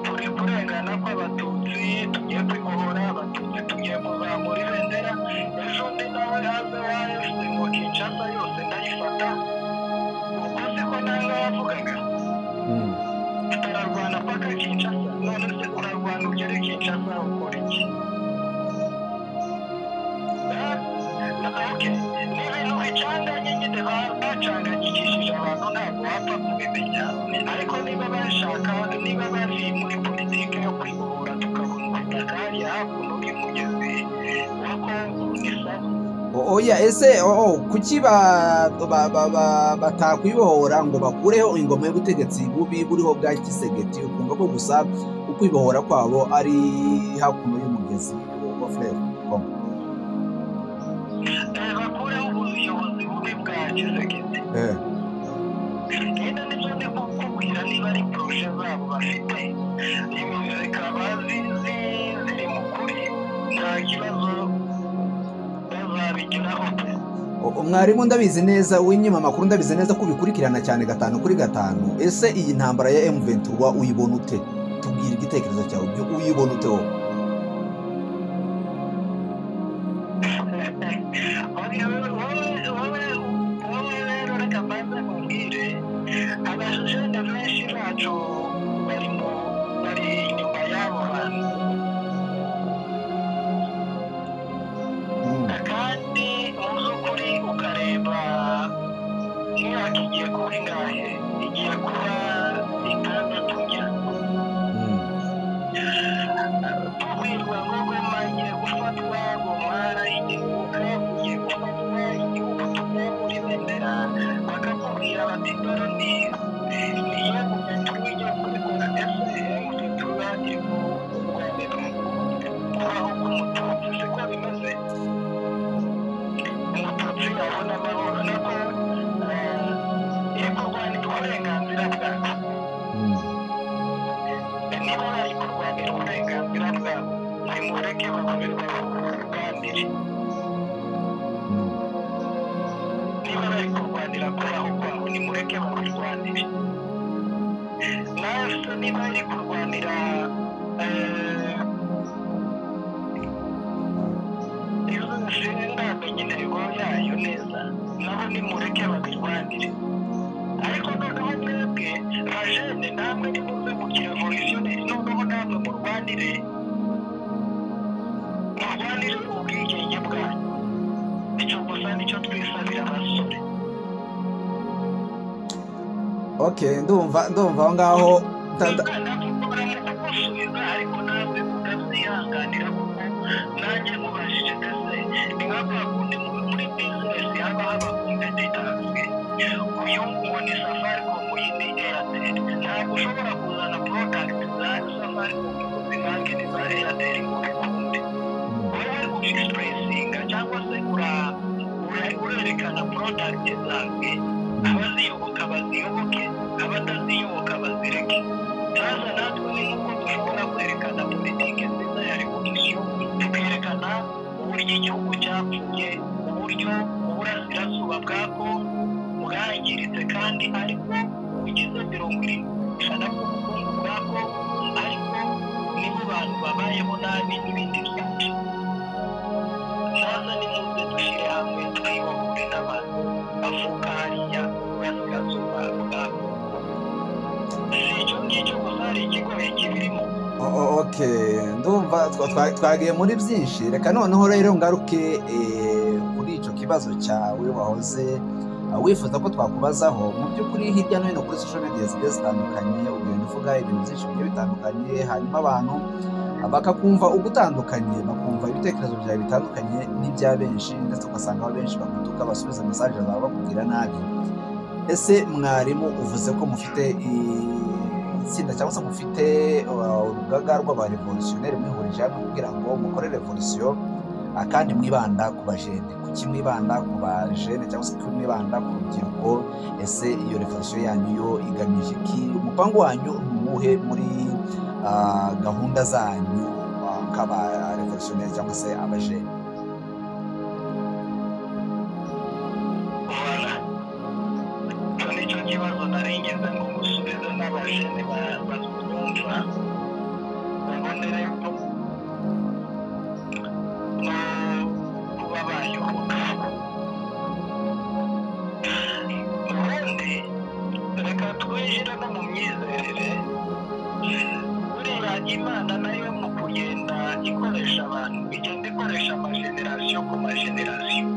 turi kurengana kw'abatutsi tugiye kwibohora abatutsi tugiye kuzamura ibendera ejo undi nawe yaza yavuze ngo kinshasa yose ndayifata ubwo se ko nawe yavugaga Mm. turarwana paka kinshasa none se urarwana ugere kinshasa ukora iki Eh? Okay. ni ibintu bicanganye nyine ba- bacanganyikishije abantu ntabwo wapfa kubimenya ariko niba bashaka niba bari muri politiki yo kwibohora tukabona ubutaka hariya hakuno bw'umugezi wa kongo ni sawa O- oya ese o- o, kuki ba- ba- ba- ba- batakwibohora ngo bakureho ingoma y'ubutegetsi bubi buriho bwa kisegeti ukumva ko gusa ukwibohora kwabo ari hakuno y'umugezi wa furere Eh, bakureho ubuyobozi bubi bwa kisekete genda ndetse ndi kukubwira niba ari poroje zabo bafite nimero zikaba zizi ziri mu kuri nta kibazo bazabigeraho pe O- o, mwarimu ndabizi neza w'inyuma amakuru ndabizi neza ko ubikurikirana cyane gatanu kuri gatanu ese iyi ntambara ya M23 uyibona ute tubwira igitekerezo cyawe byo uyibona ute wowe wowe rero reka mbanze nkubwire abajejene benshi bacu bari mu- bari inyuma y'abo bantu Mm. kandi mu by'ukuri ukareba imyaka igiye kuba ingahe igiye kuba itandatu njya Mm. kubwirwa ngo goma igiye gufatwa ngo mwara igihugu ugiye gufatwa igihugu tugiye muri bendera bakakubwira bati dore ni niyo guverinoma igiye kubikora ese guverinoma igiye kubaho k'umututsi siko bimeze umututsi yabona amahoro niko kurwanira uburenganzira bwabo niba bari kurwanira uburenganzira bwabo nimureke bakubiganire niba bari kurwanira kubaho kwabo nimureke babirwanire nawe se niba bari kurwanira iyo zose ndamenya intego yayo neza nabo nimureke babirwanire ariko noneho mwebwe bajene namwe nimuze mu kirevolutionneri noneho namwe murwanire murwanire ubwigenge bwanyu icyo gusa nicyo twisabira basore okay ndumva ndumva aho ngaho tata- baramugusubiza ariko nawe mutazwihanganira kuko nanjye mubajije mbese ni nka kwa kundi mu- muri bizinesi haba haba kompetensi uyu ngo ni safaricom uyu ni airtel ntabwo ushobora kuzana porodagiti za safaricom ngo zivange n'iza airtel ngo bikunde wowe uri kugisipurisinga cyangwa se ura- ura- urerekana porodagiti zawe abaziyoboka baziyoboke abataziyoboka bazireke ntaza natwe ni nk'uko dushobora kwerekana politiki nziza ya revolisiyo tukerekana uburyo igihugu cyapfuye uburyo uburasirazuba bwa kongo bwangiritse kandi ariko bugize mirongo ijana bw'ubukungu bwa kongo ariko nibo bantu babayeho nabi n'ibindi byinshi ntaza nimuze dushyire hamwe twibohure n'abantu bavuka hariya mu burasirazuba bwa kongo si icyo ngicyo gusa hari ikigoye kibirimo O- o- okay ndumva twa- twa- twagiye muri byinshi reka noneho rero ngaruke eh, kuri icyo kibazo cyawe wahoze eh, wifuza ko twakubazaho mu by'ukuri hirya no hino kuri social media zigiye zitandukanye ugenda uvuga ibintu byinshi bigiye bitandukanye hanyuma abantu bakakumva ugutandukanye bakumva ibitekerezo byawe bitandukanye n'ibya benshi ndetse ugasanga aho benshi bagutuka basubiza mesaje zawe bakubwira nabi ese mwarimu uvuze ko mufite i- itsinda cyangwa se mufite uh, urugaga rw'abarevolutionneri mwihurije hamwe kugira ngo mukore revolisiyo ah, kandi mwibanda ku bajene kuki mwibanda ku bajene cyangwa se kuki mwibanda ku rubyiruko ese iyo revolisiyo yanyu yo igamije iki umupango wanyu ni uwuhe muri ah, gahunda zanyu ah, nk'abarevolutionneri cyangwa se abajene Voilà. Icyo ni cyo kibazo nari ngeze ngo musubize n'abajene ba- batwumva babone rero no kuba bayoboka ubundi reka twinjire no mu myizerere buriya imana nayo mu kugenda ikoresha abantu igenda ikoresha amajenerasiyo ku majenerasiyo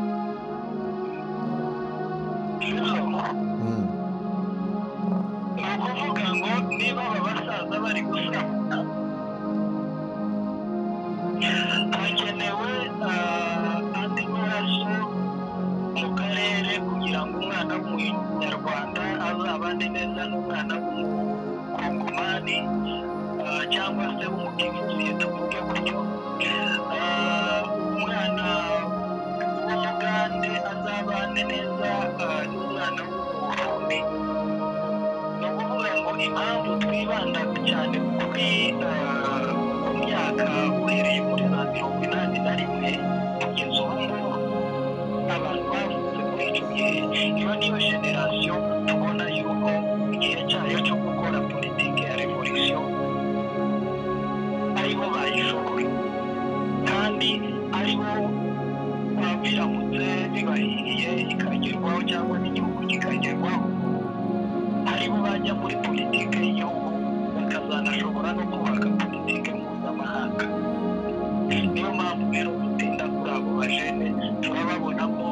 sibyo Mm. ni ukuvuga ngo niba aba basaza bari gusabana hakenewe ah, andi maraso mu karere kugira ngo umwana w'umunyarwanda azabane neza n'umwana w'umukongomani ah, cyangwa se w'umutifuziye tuvuge gutyo Ah, umwana w'umugande azabane neza ah, n'umwana w'umurundi ni ukuvuga ngo impamvu twibanda cyane kuri eh, ku myaka uhereye muri za mirongo inani na rimwe kugeza ubu ngubu abantu bavutse muri icyo gihe iyo niyo generasiyo tubona yuko igihe cyayo cyo gukora politiki ya revolisiyo aribo bayishoboye kandi aribo babiramutse bibahiriye ikagerwaho cyangwa n'igihugu kikagerwaho aribo bajya muri politiki y'igihugu bakazanashobora no kubaka politiki mpuzamahanga niyo mpamvu rero gutinda kuri abo bajene turababonamo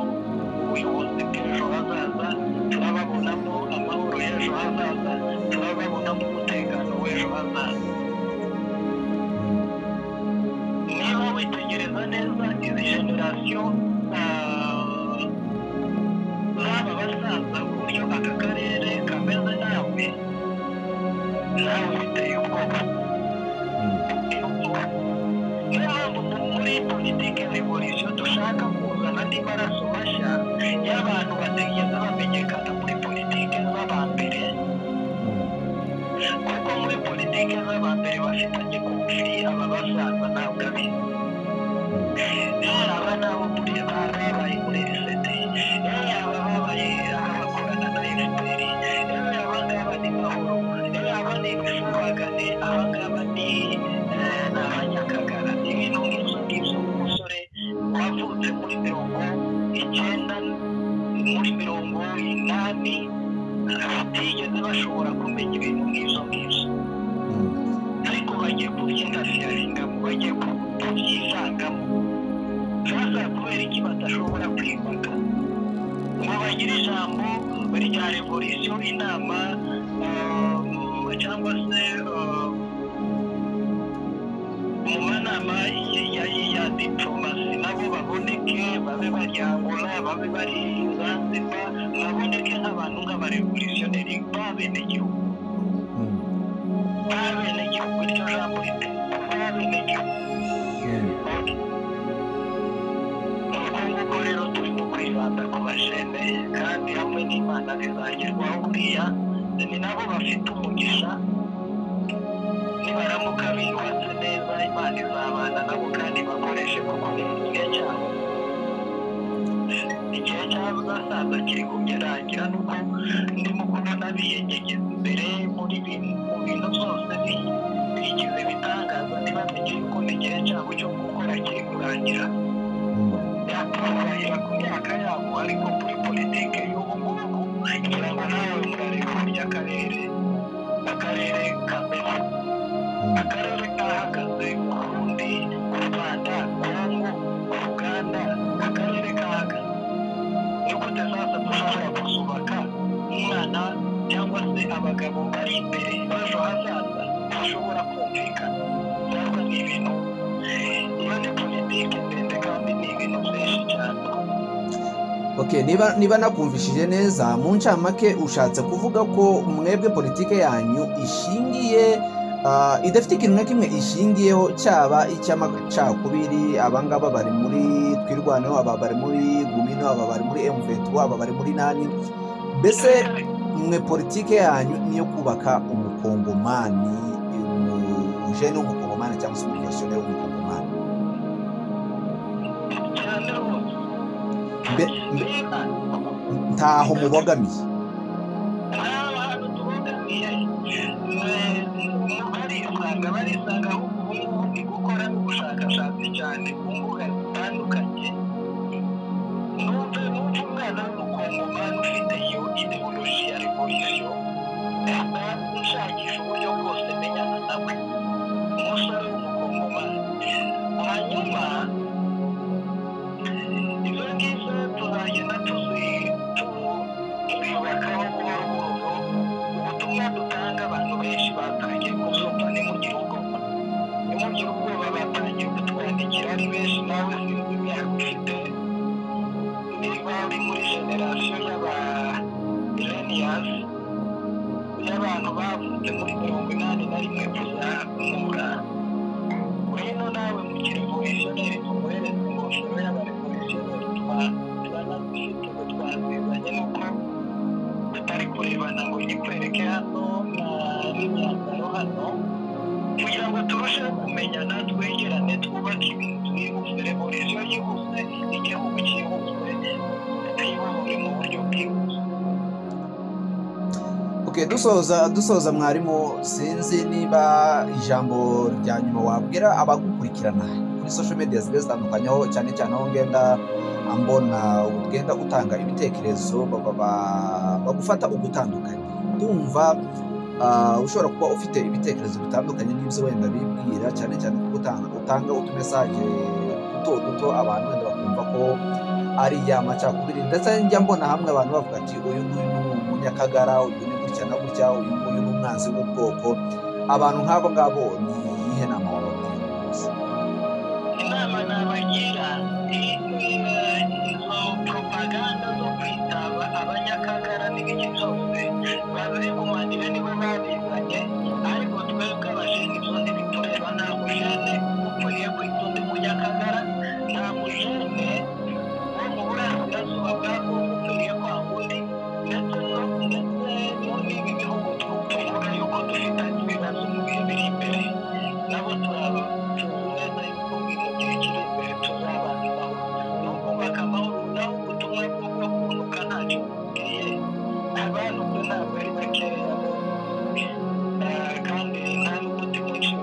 ubuyobozi bw'ejo hazaza turababonamo amahoro y'ejo hazaza turababonamo umutekano w'ejo hazaza niba witegereza neza izi generasiyo ah, baba basaza buryo aka karere kameze nawe nawe biteye ubwoba biteye ubwoba niyo mpamvu mu- muri politiki ya revolisiyo dushaka kuzana andi maraso mashya y'abantu batigeze bamenyekana muri politiki z'abambere kuko muri politiki z'abambere bafitanye kofi aba basaza ntabwo abizi yaba nabo muri babaye muri lisete yaba babaye abakorana na efuperi yaba ngaba ni mahoro yaba ni ifubagane abangaba ni eh, abanyakagara ibintu nk'ibyo ngibyo umusore wavutse muri mirongo icyenda muri mirongo inani batigeze bashobora kumenya ibintu nk'ibyo ngibyo ariko bagiye kubyindasirarengamo bagiye kubyisangamo sasa kubera iki badashobora kwimaka ngo bagire ijambo rya revolisiyo inama eh, cyangwa se eh, mu manama ya- ya- ya diplomasi nabo baboneke babe bari angola babe bari zanzibar baboneke nk'abantu nk'abarevolutionneri b'abenegihugu b'abenegihugu iryo jambo rite b'abenegihugu uko nguko rero turimo kwibanda ku bajene kandi hamwe n'imana bizagerwaho buriya ni nabo bafite umugisha nibaramuka biyubatse neza imana izabana nabo kandi bakoreshe kuko ni mu gihe cyabo igihe cyabo uzasaza kiri kugerangira nuko ndimo kubona biyegegeza imbere muri bimwe mu bintu byose bi- bigize ibitangaza ntibamenye yuko n'igihe cyabo cyo gukora kiri kurangira yakubahira ku myaka yabo ariko muri politiki y'ubu ngubu ngira ngo nawe murareba burya akarere akarere kameze akarere kahagaze ku rundi ku rwanda kongo ku ruganda akarere kahagaze ni gute sasa dushobora kuzubaka umwana cyangwa se abagabo bari imbere b'ejo hazaza bashobora kumvikana natwe ni ibintu iyo ni politiki ndende kandi ni ibintu byinshi cyane Okay, niba niba nakumvishije neza mu ncamake ushatse kuvuga ko mwebwe politike yanyu ishingiye ah, idafite ikintu na kimwe ishingiyeho cyaba icy'amacakubiri abangaba bari muri twirwaneho aba bari muri gumino aba bari muri m22 aba bari muri nani mbese mwe politike yanyu niyo kubaka umukongomani umujene w'umukongomani cyangwa se umuvesioneri w'umukongomani cyane rwose Mbe- mbe- niba ntaho mubogamiye hari abantu tubogamiye mugari usanga barisangaho ubu ni gukora ubushakashatsi cyane ku mbuga zitandukanye numve numve umwana w'umukongomani ufite iyo ideoloji ya revolisiyo ahita nshakisha uburyo bwose menyana nawe umusore w'umukongomani hanyuma izo ngizo tuzagenda tuzi tu- tubibakaho buhoro buhoro ubutumwa dutanga abantu benshi batangiye kubyumva ntimugire ubwoba ntimugire ubwoba batangiye kutwandikira ari benshi nawe sinzi imyaka ufite niba uri muri generasiyo y'aba millennials y'abantu bavutse muri mirongo inani na rimwe kuzamura rero nawe mukiri revolutionneri tumuhereze ingofero y'abarevolutionneri twanazifite ngo twazizanye nuko tutari kurebana ngo nyikwereke hano na n'imyambaro hano kugira ngo turusheho kumenyana twegerane twubake ibintu twihuse revolisiyo yihuse igihugu cyihuse twibohore mu buryo bwihuse Okay, dusoza dusoza mwarimu sinzi niba ijambo rya nyuma wabwira abagukurikirana kuri social media zigiye zitandukanye aho cyane cyane aho ngenda ambona ugenda utanga ibitekerezo ba- ba- bagufata ugutandukanye ndumva ah, ushobora kuba ufite ibitekerezo bitandukanye n'ibyo wenda bibwira cyane cyane kuko utanga utanga utumesaje duto duto abantu wenda bakumva ko ari ya macakubiri ndetse njya mbona hamwe abantu bavuga ati uyu nguyu ni umunyakagara uyu ni gutya na gutya uyu nguyu ni umwanzi w'ubwoko abantu nk'abo ngabo ni iyihe nama wabagira inama nabagira ni eh, izo propaganda zo kwitaba abanyakagara n'ibiki byose babigumanire nibo babizanye ariko twebwe abajene ibyo ntibitureba nta mujene ukwiriye kwita undi munyakagara nta mujene wo mu burasirazuba bwa kongo ukwiriye kwanga undi ndetse no- ndetse n'ibi bihugu tuvuga yuko dufitanye ibibazo mu bihe biri imbere nabo turaba tuzi neza yuko mu gihe kiri imbere tuzabana amahoro ni ukubaka amahoro naho ubutumwa bwo kunuka ntacyo bubwiye abantu kuri ntabwo ari bakeya Eh, kandi nta n'umuti mwinshi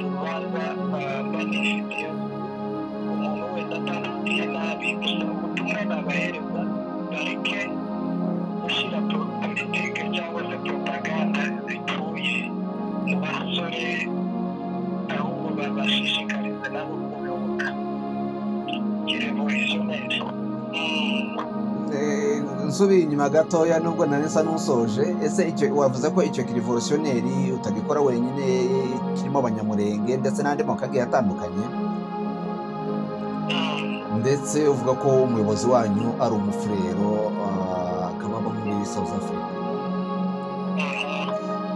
usubiye inyuma gatoya nubwo nari nsa n'usoje ese icyo wavuze ko icyo kirivorosiyoneri utagikora wenyine kirimo abanyamurenge ndetse n'andi moko agiye atandukanye ndetse uvuga ko umuyobozi wanyu ari umufurero ah, akaba aba muri south africa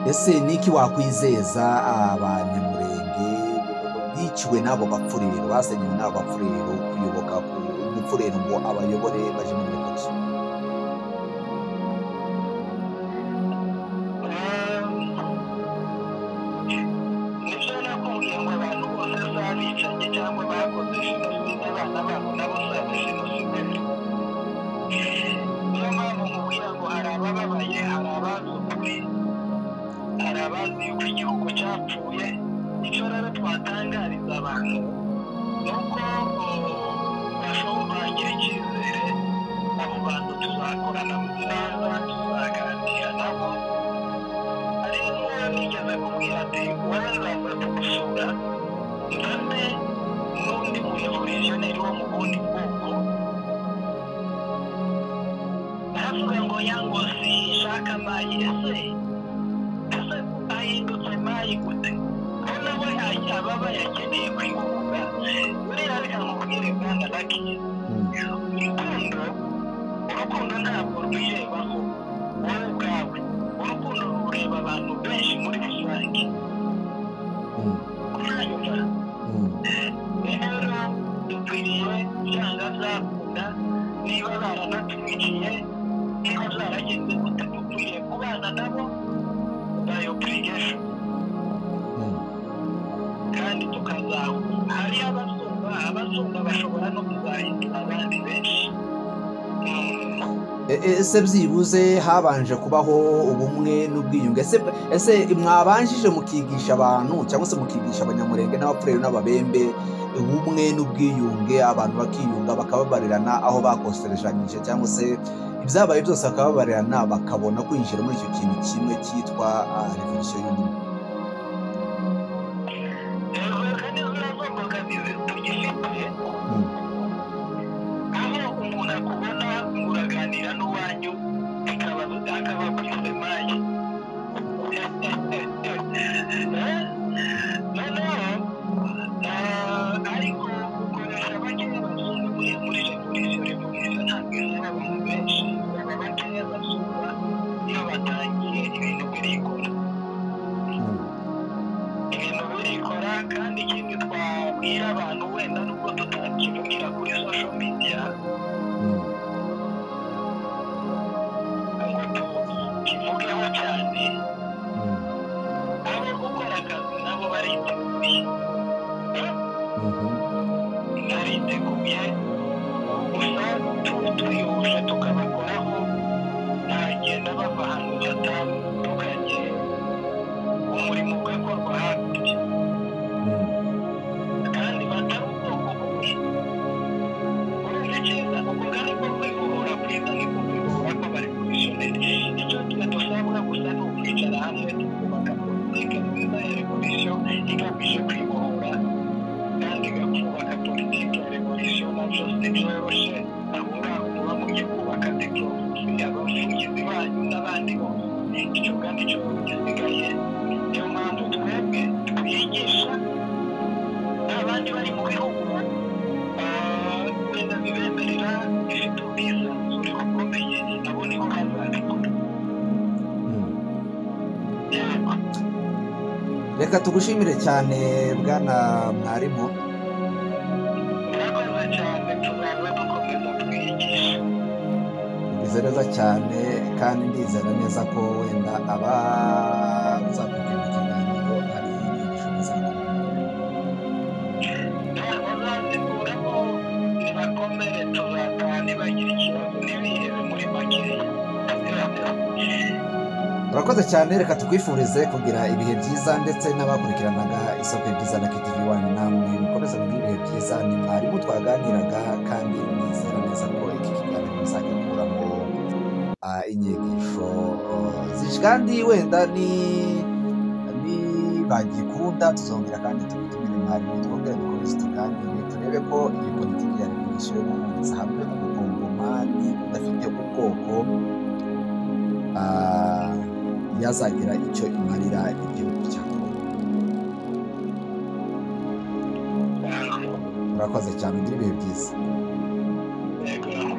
ese niki wakwizeza abanyamurenge biciwe n'abo bapfurero basenyewe n'abo bapfurero kuyoboka umufurero ngo abayobore baje muri revolution nibyo nakubwiye ngo abantu bose si abicanyi cyangwa bakoze jenoside abana babo nabo si abajenoside niyo mpamvu nkubwira ngo hari abababaye hari abazi ukuri hari abazi yuko igihugu cyapfuye icyo rero twatangariza abantu ni uko bashobora bagira icyizere abo bantu tuzakorana neza tuzaganira nabo hari n'uwo nigeze kubwira ati wowe nzaza kugusura mfate n'undi murevolutionneri wo mu bundi bwoko aravuga ngo yango sinshaka mayi ese ese ahindutse mayi gute ko nawe ajya baba yakeneye kwihuza buriya reka nkubwire bwana laki urukundo urukundo ntabwo rwirebaho wowe ubwawe urukundo rureba abantu benshi muri rusange kunyanyura rero dukwiriye byanga zakunda niba baranatwiciye niba zaragenze gute dukwiriye kubana nabo by obligation kandi tukazahura hari abazunga abazunga bashobora no kuzahindura abandi benshi Mm. E- e- ese byibuze habanje kubaho ubumwe n'ubwiyunge ese ese mwabanjije mukigisha abantu cyangwa se mukigisha abanyamurenge n'abapfurere n'ababembe ubumwe n'ubwiyunge abantu bakiyunga bakababarirana aho bakoserejanyije cyangwa se ibyabaye byose bakababarirana bakabona kwinjira muri icyo kintu kimwe cyitwa ah, revolisiyo y'ubumwe reka n'izo zo mbogamizi tugifite aho umuntu akubona muraganira n'uwanyu bikaba akaba akwise mayi noneho eh, ariko ukoresha bakeya abazungu muri muri revolisiyo revolisiyo ntabwo izaba abantu benshi baba bakeya abazungu iyo batangiye ibintu birikora ibintu birikora kandi ikindi twabwira abantu wenda nubwo tutakivugira kuri social media ngo tukivugeho cyane abo gukora akazi nabo bariteguye bariteguye gusa tu- twihuje tukabakoraho ntagenda bava ahantu hatandukanye umurimo ugakorwa hakurya kandi batari ubwoko bumwe urumva icyiza ukuvuga ariko kwihura kwiza niko kwihura kw'abari komisiyoneri icyo tuba dusabwa gusa ni ukwicara hamwe tukubaka politiki nziza ya revolisiyo igamije kwibohora kandi ikubaka politiki ya revolisiyo nabyo ntibyoroshe aho ngaho muba mugiye kubaka dipolomasi abavugizi banyu n'abandi bose icyo kandi cyo gisigaye niyo mpamvu twebwe twigisha abandi bari mu bihugu ah, wenda bibemerera bifite ubwisanzure bukomeye nabo niho bazabikora yego reka tugushimire cyane bwana mwarimu murakoze cyane tuzaza dukomeza twigisha bizereza cyane kandi ndizera neza ko wenda aba uzakubwira mu kiganiro hari inyigisho muzakura bazazikuramo nibakomere tuzataha nibagira ikibazo ntibihebe muri makeya urakoze cyane reka tukwifurize kugira ibihe byiza ndetse n'abakurikiranaga isoko byiza na kitivi wanyu namwe mukomeze mugire ibihe byiza ni mwarimu twaganiraga kandi nizera neza ko iki kiganiro muzagikuramo ah, inyigisho ah, zi- kandi wenda ni ni bagikunda tuzongera kandi tubitumire mwarimu twongere dukomeze tuganire turebe ko iyi politiki ya revolisiyo yo guhuriza hamwe ubukungu mu imari udafite ubwoko ah, yazagira icyo imarira igihugu cya Congo yego murakoze cyane ugira ibihe byiza yego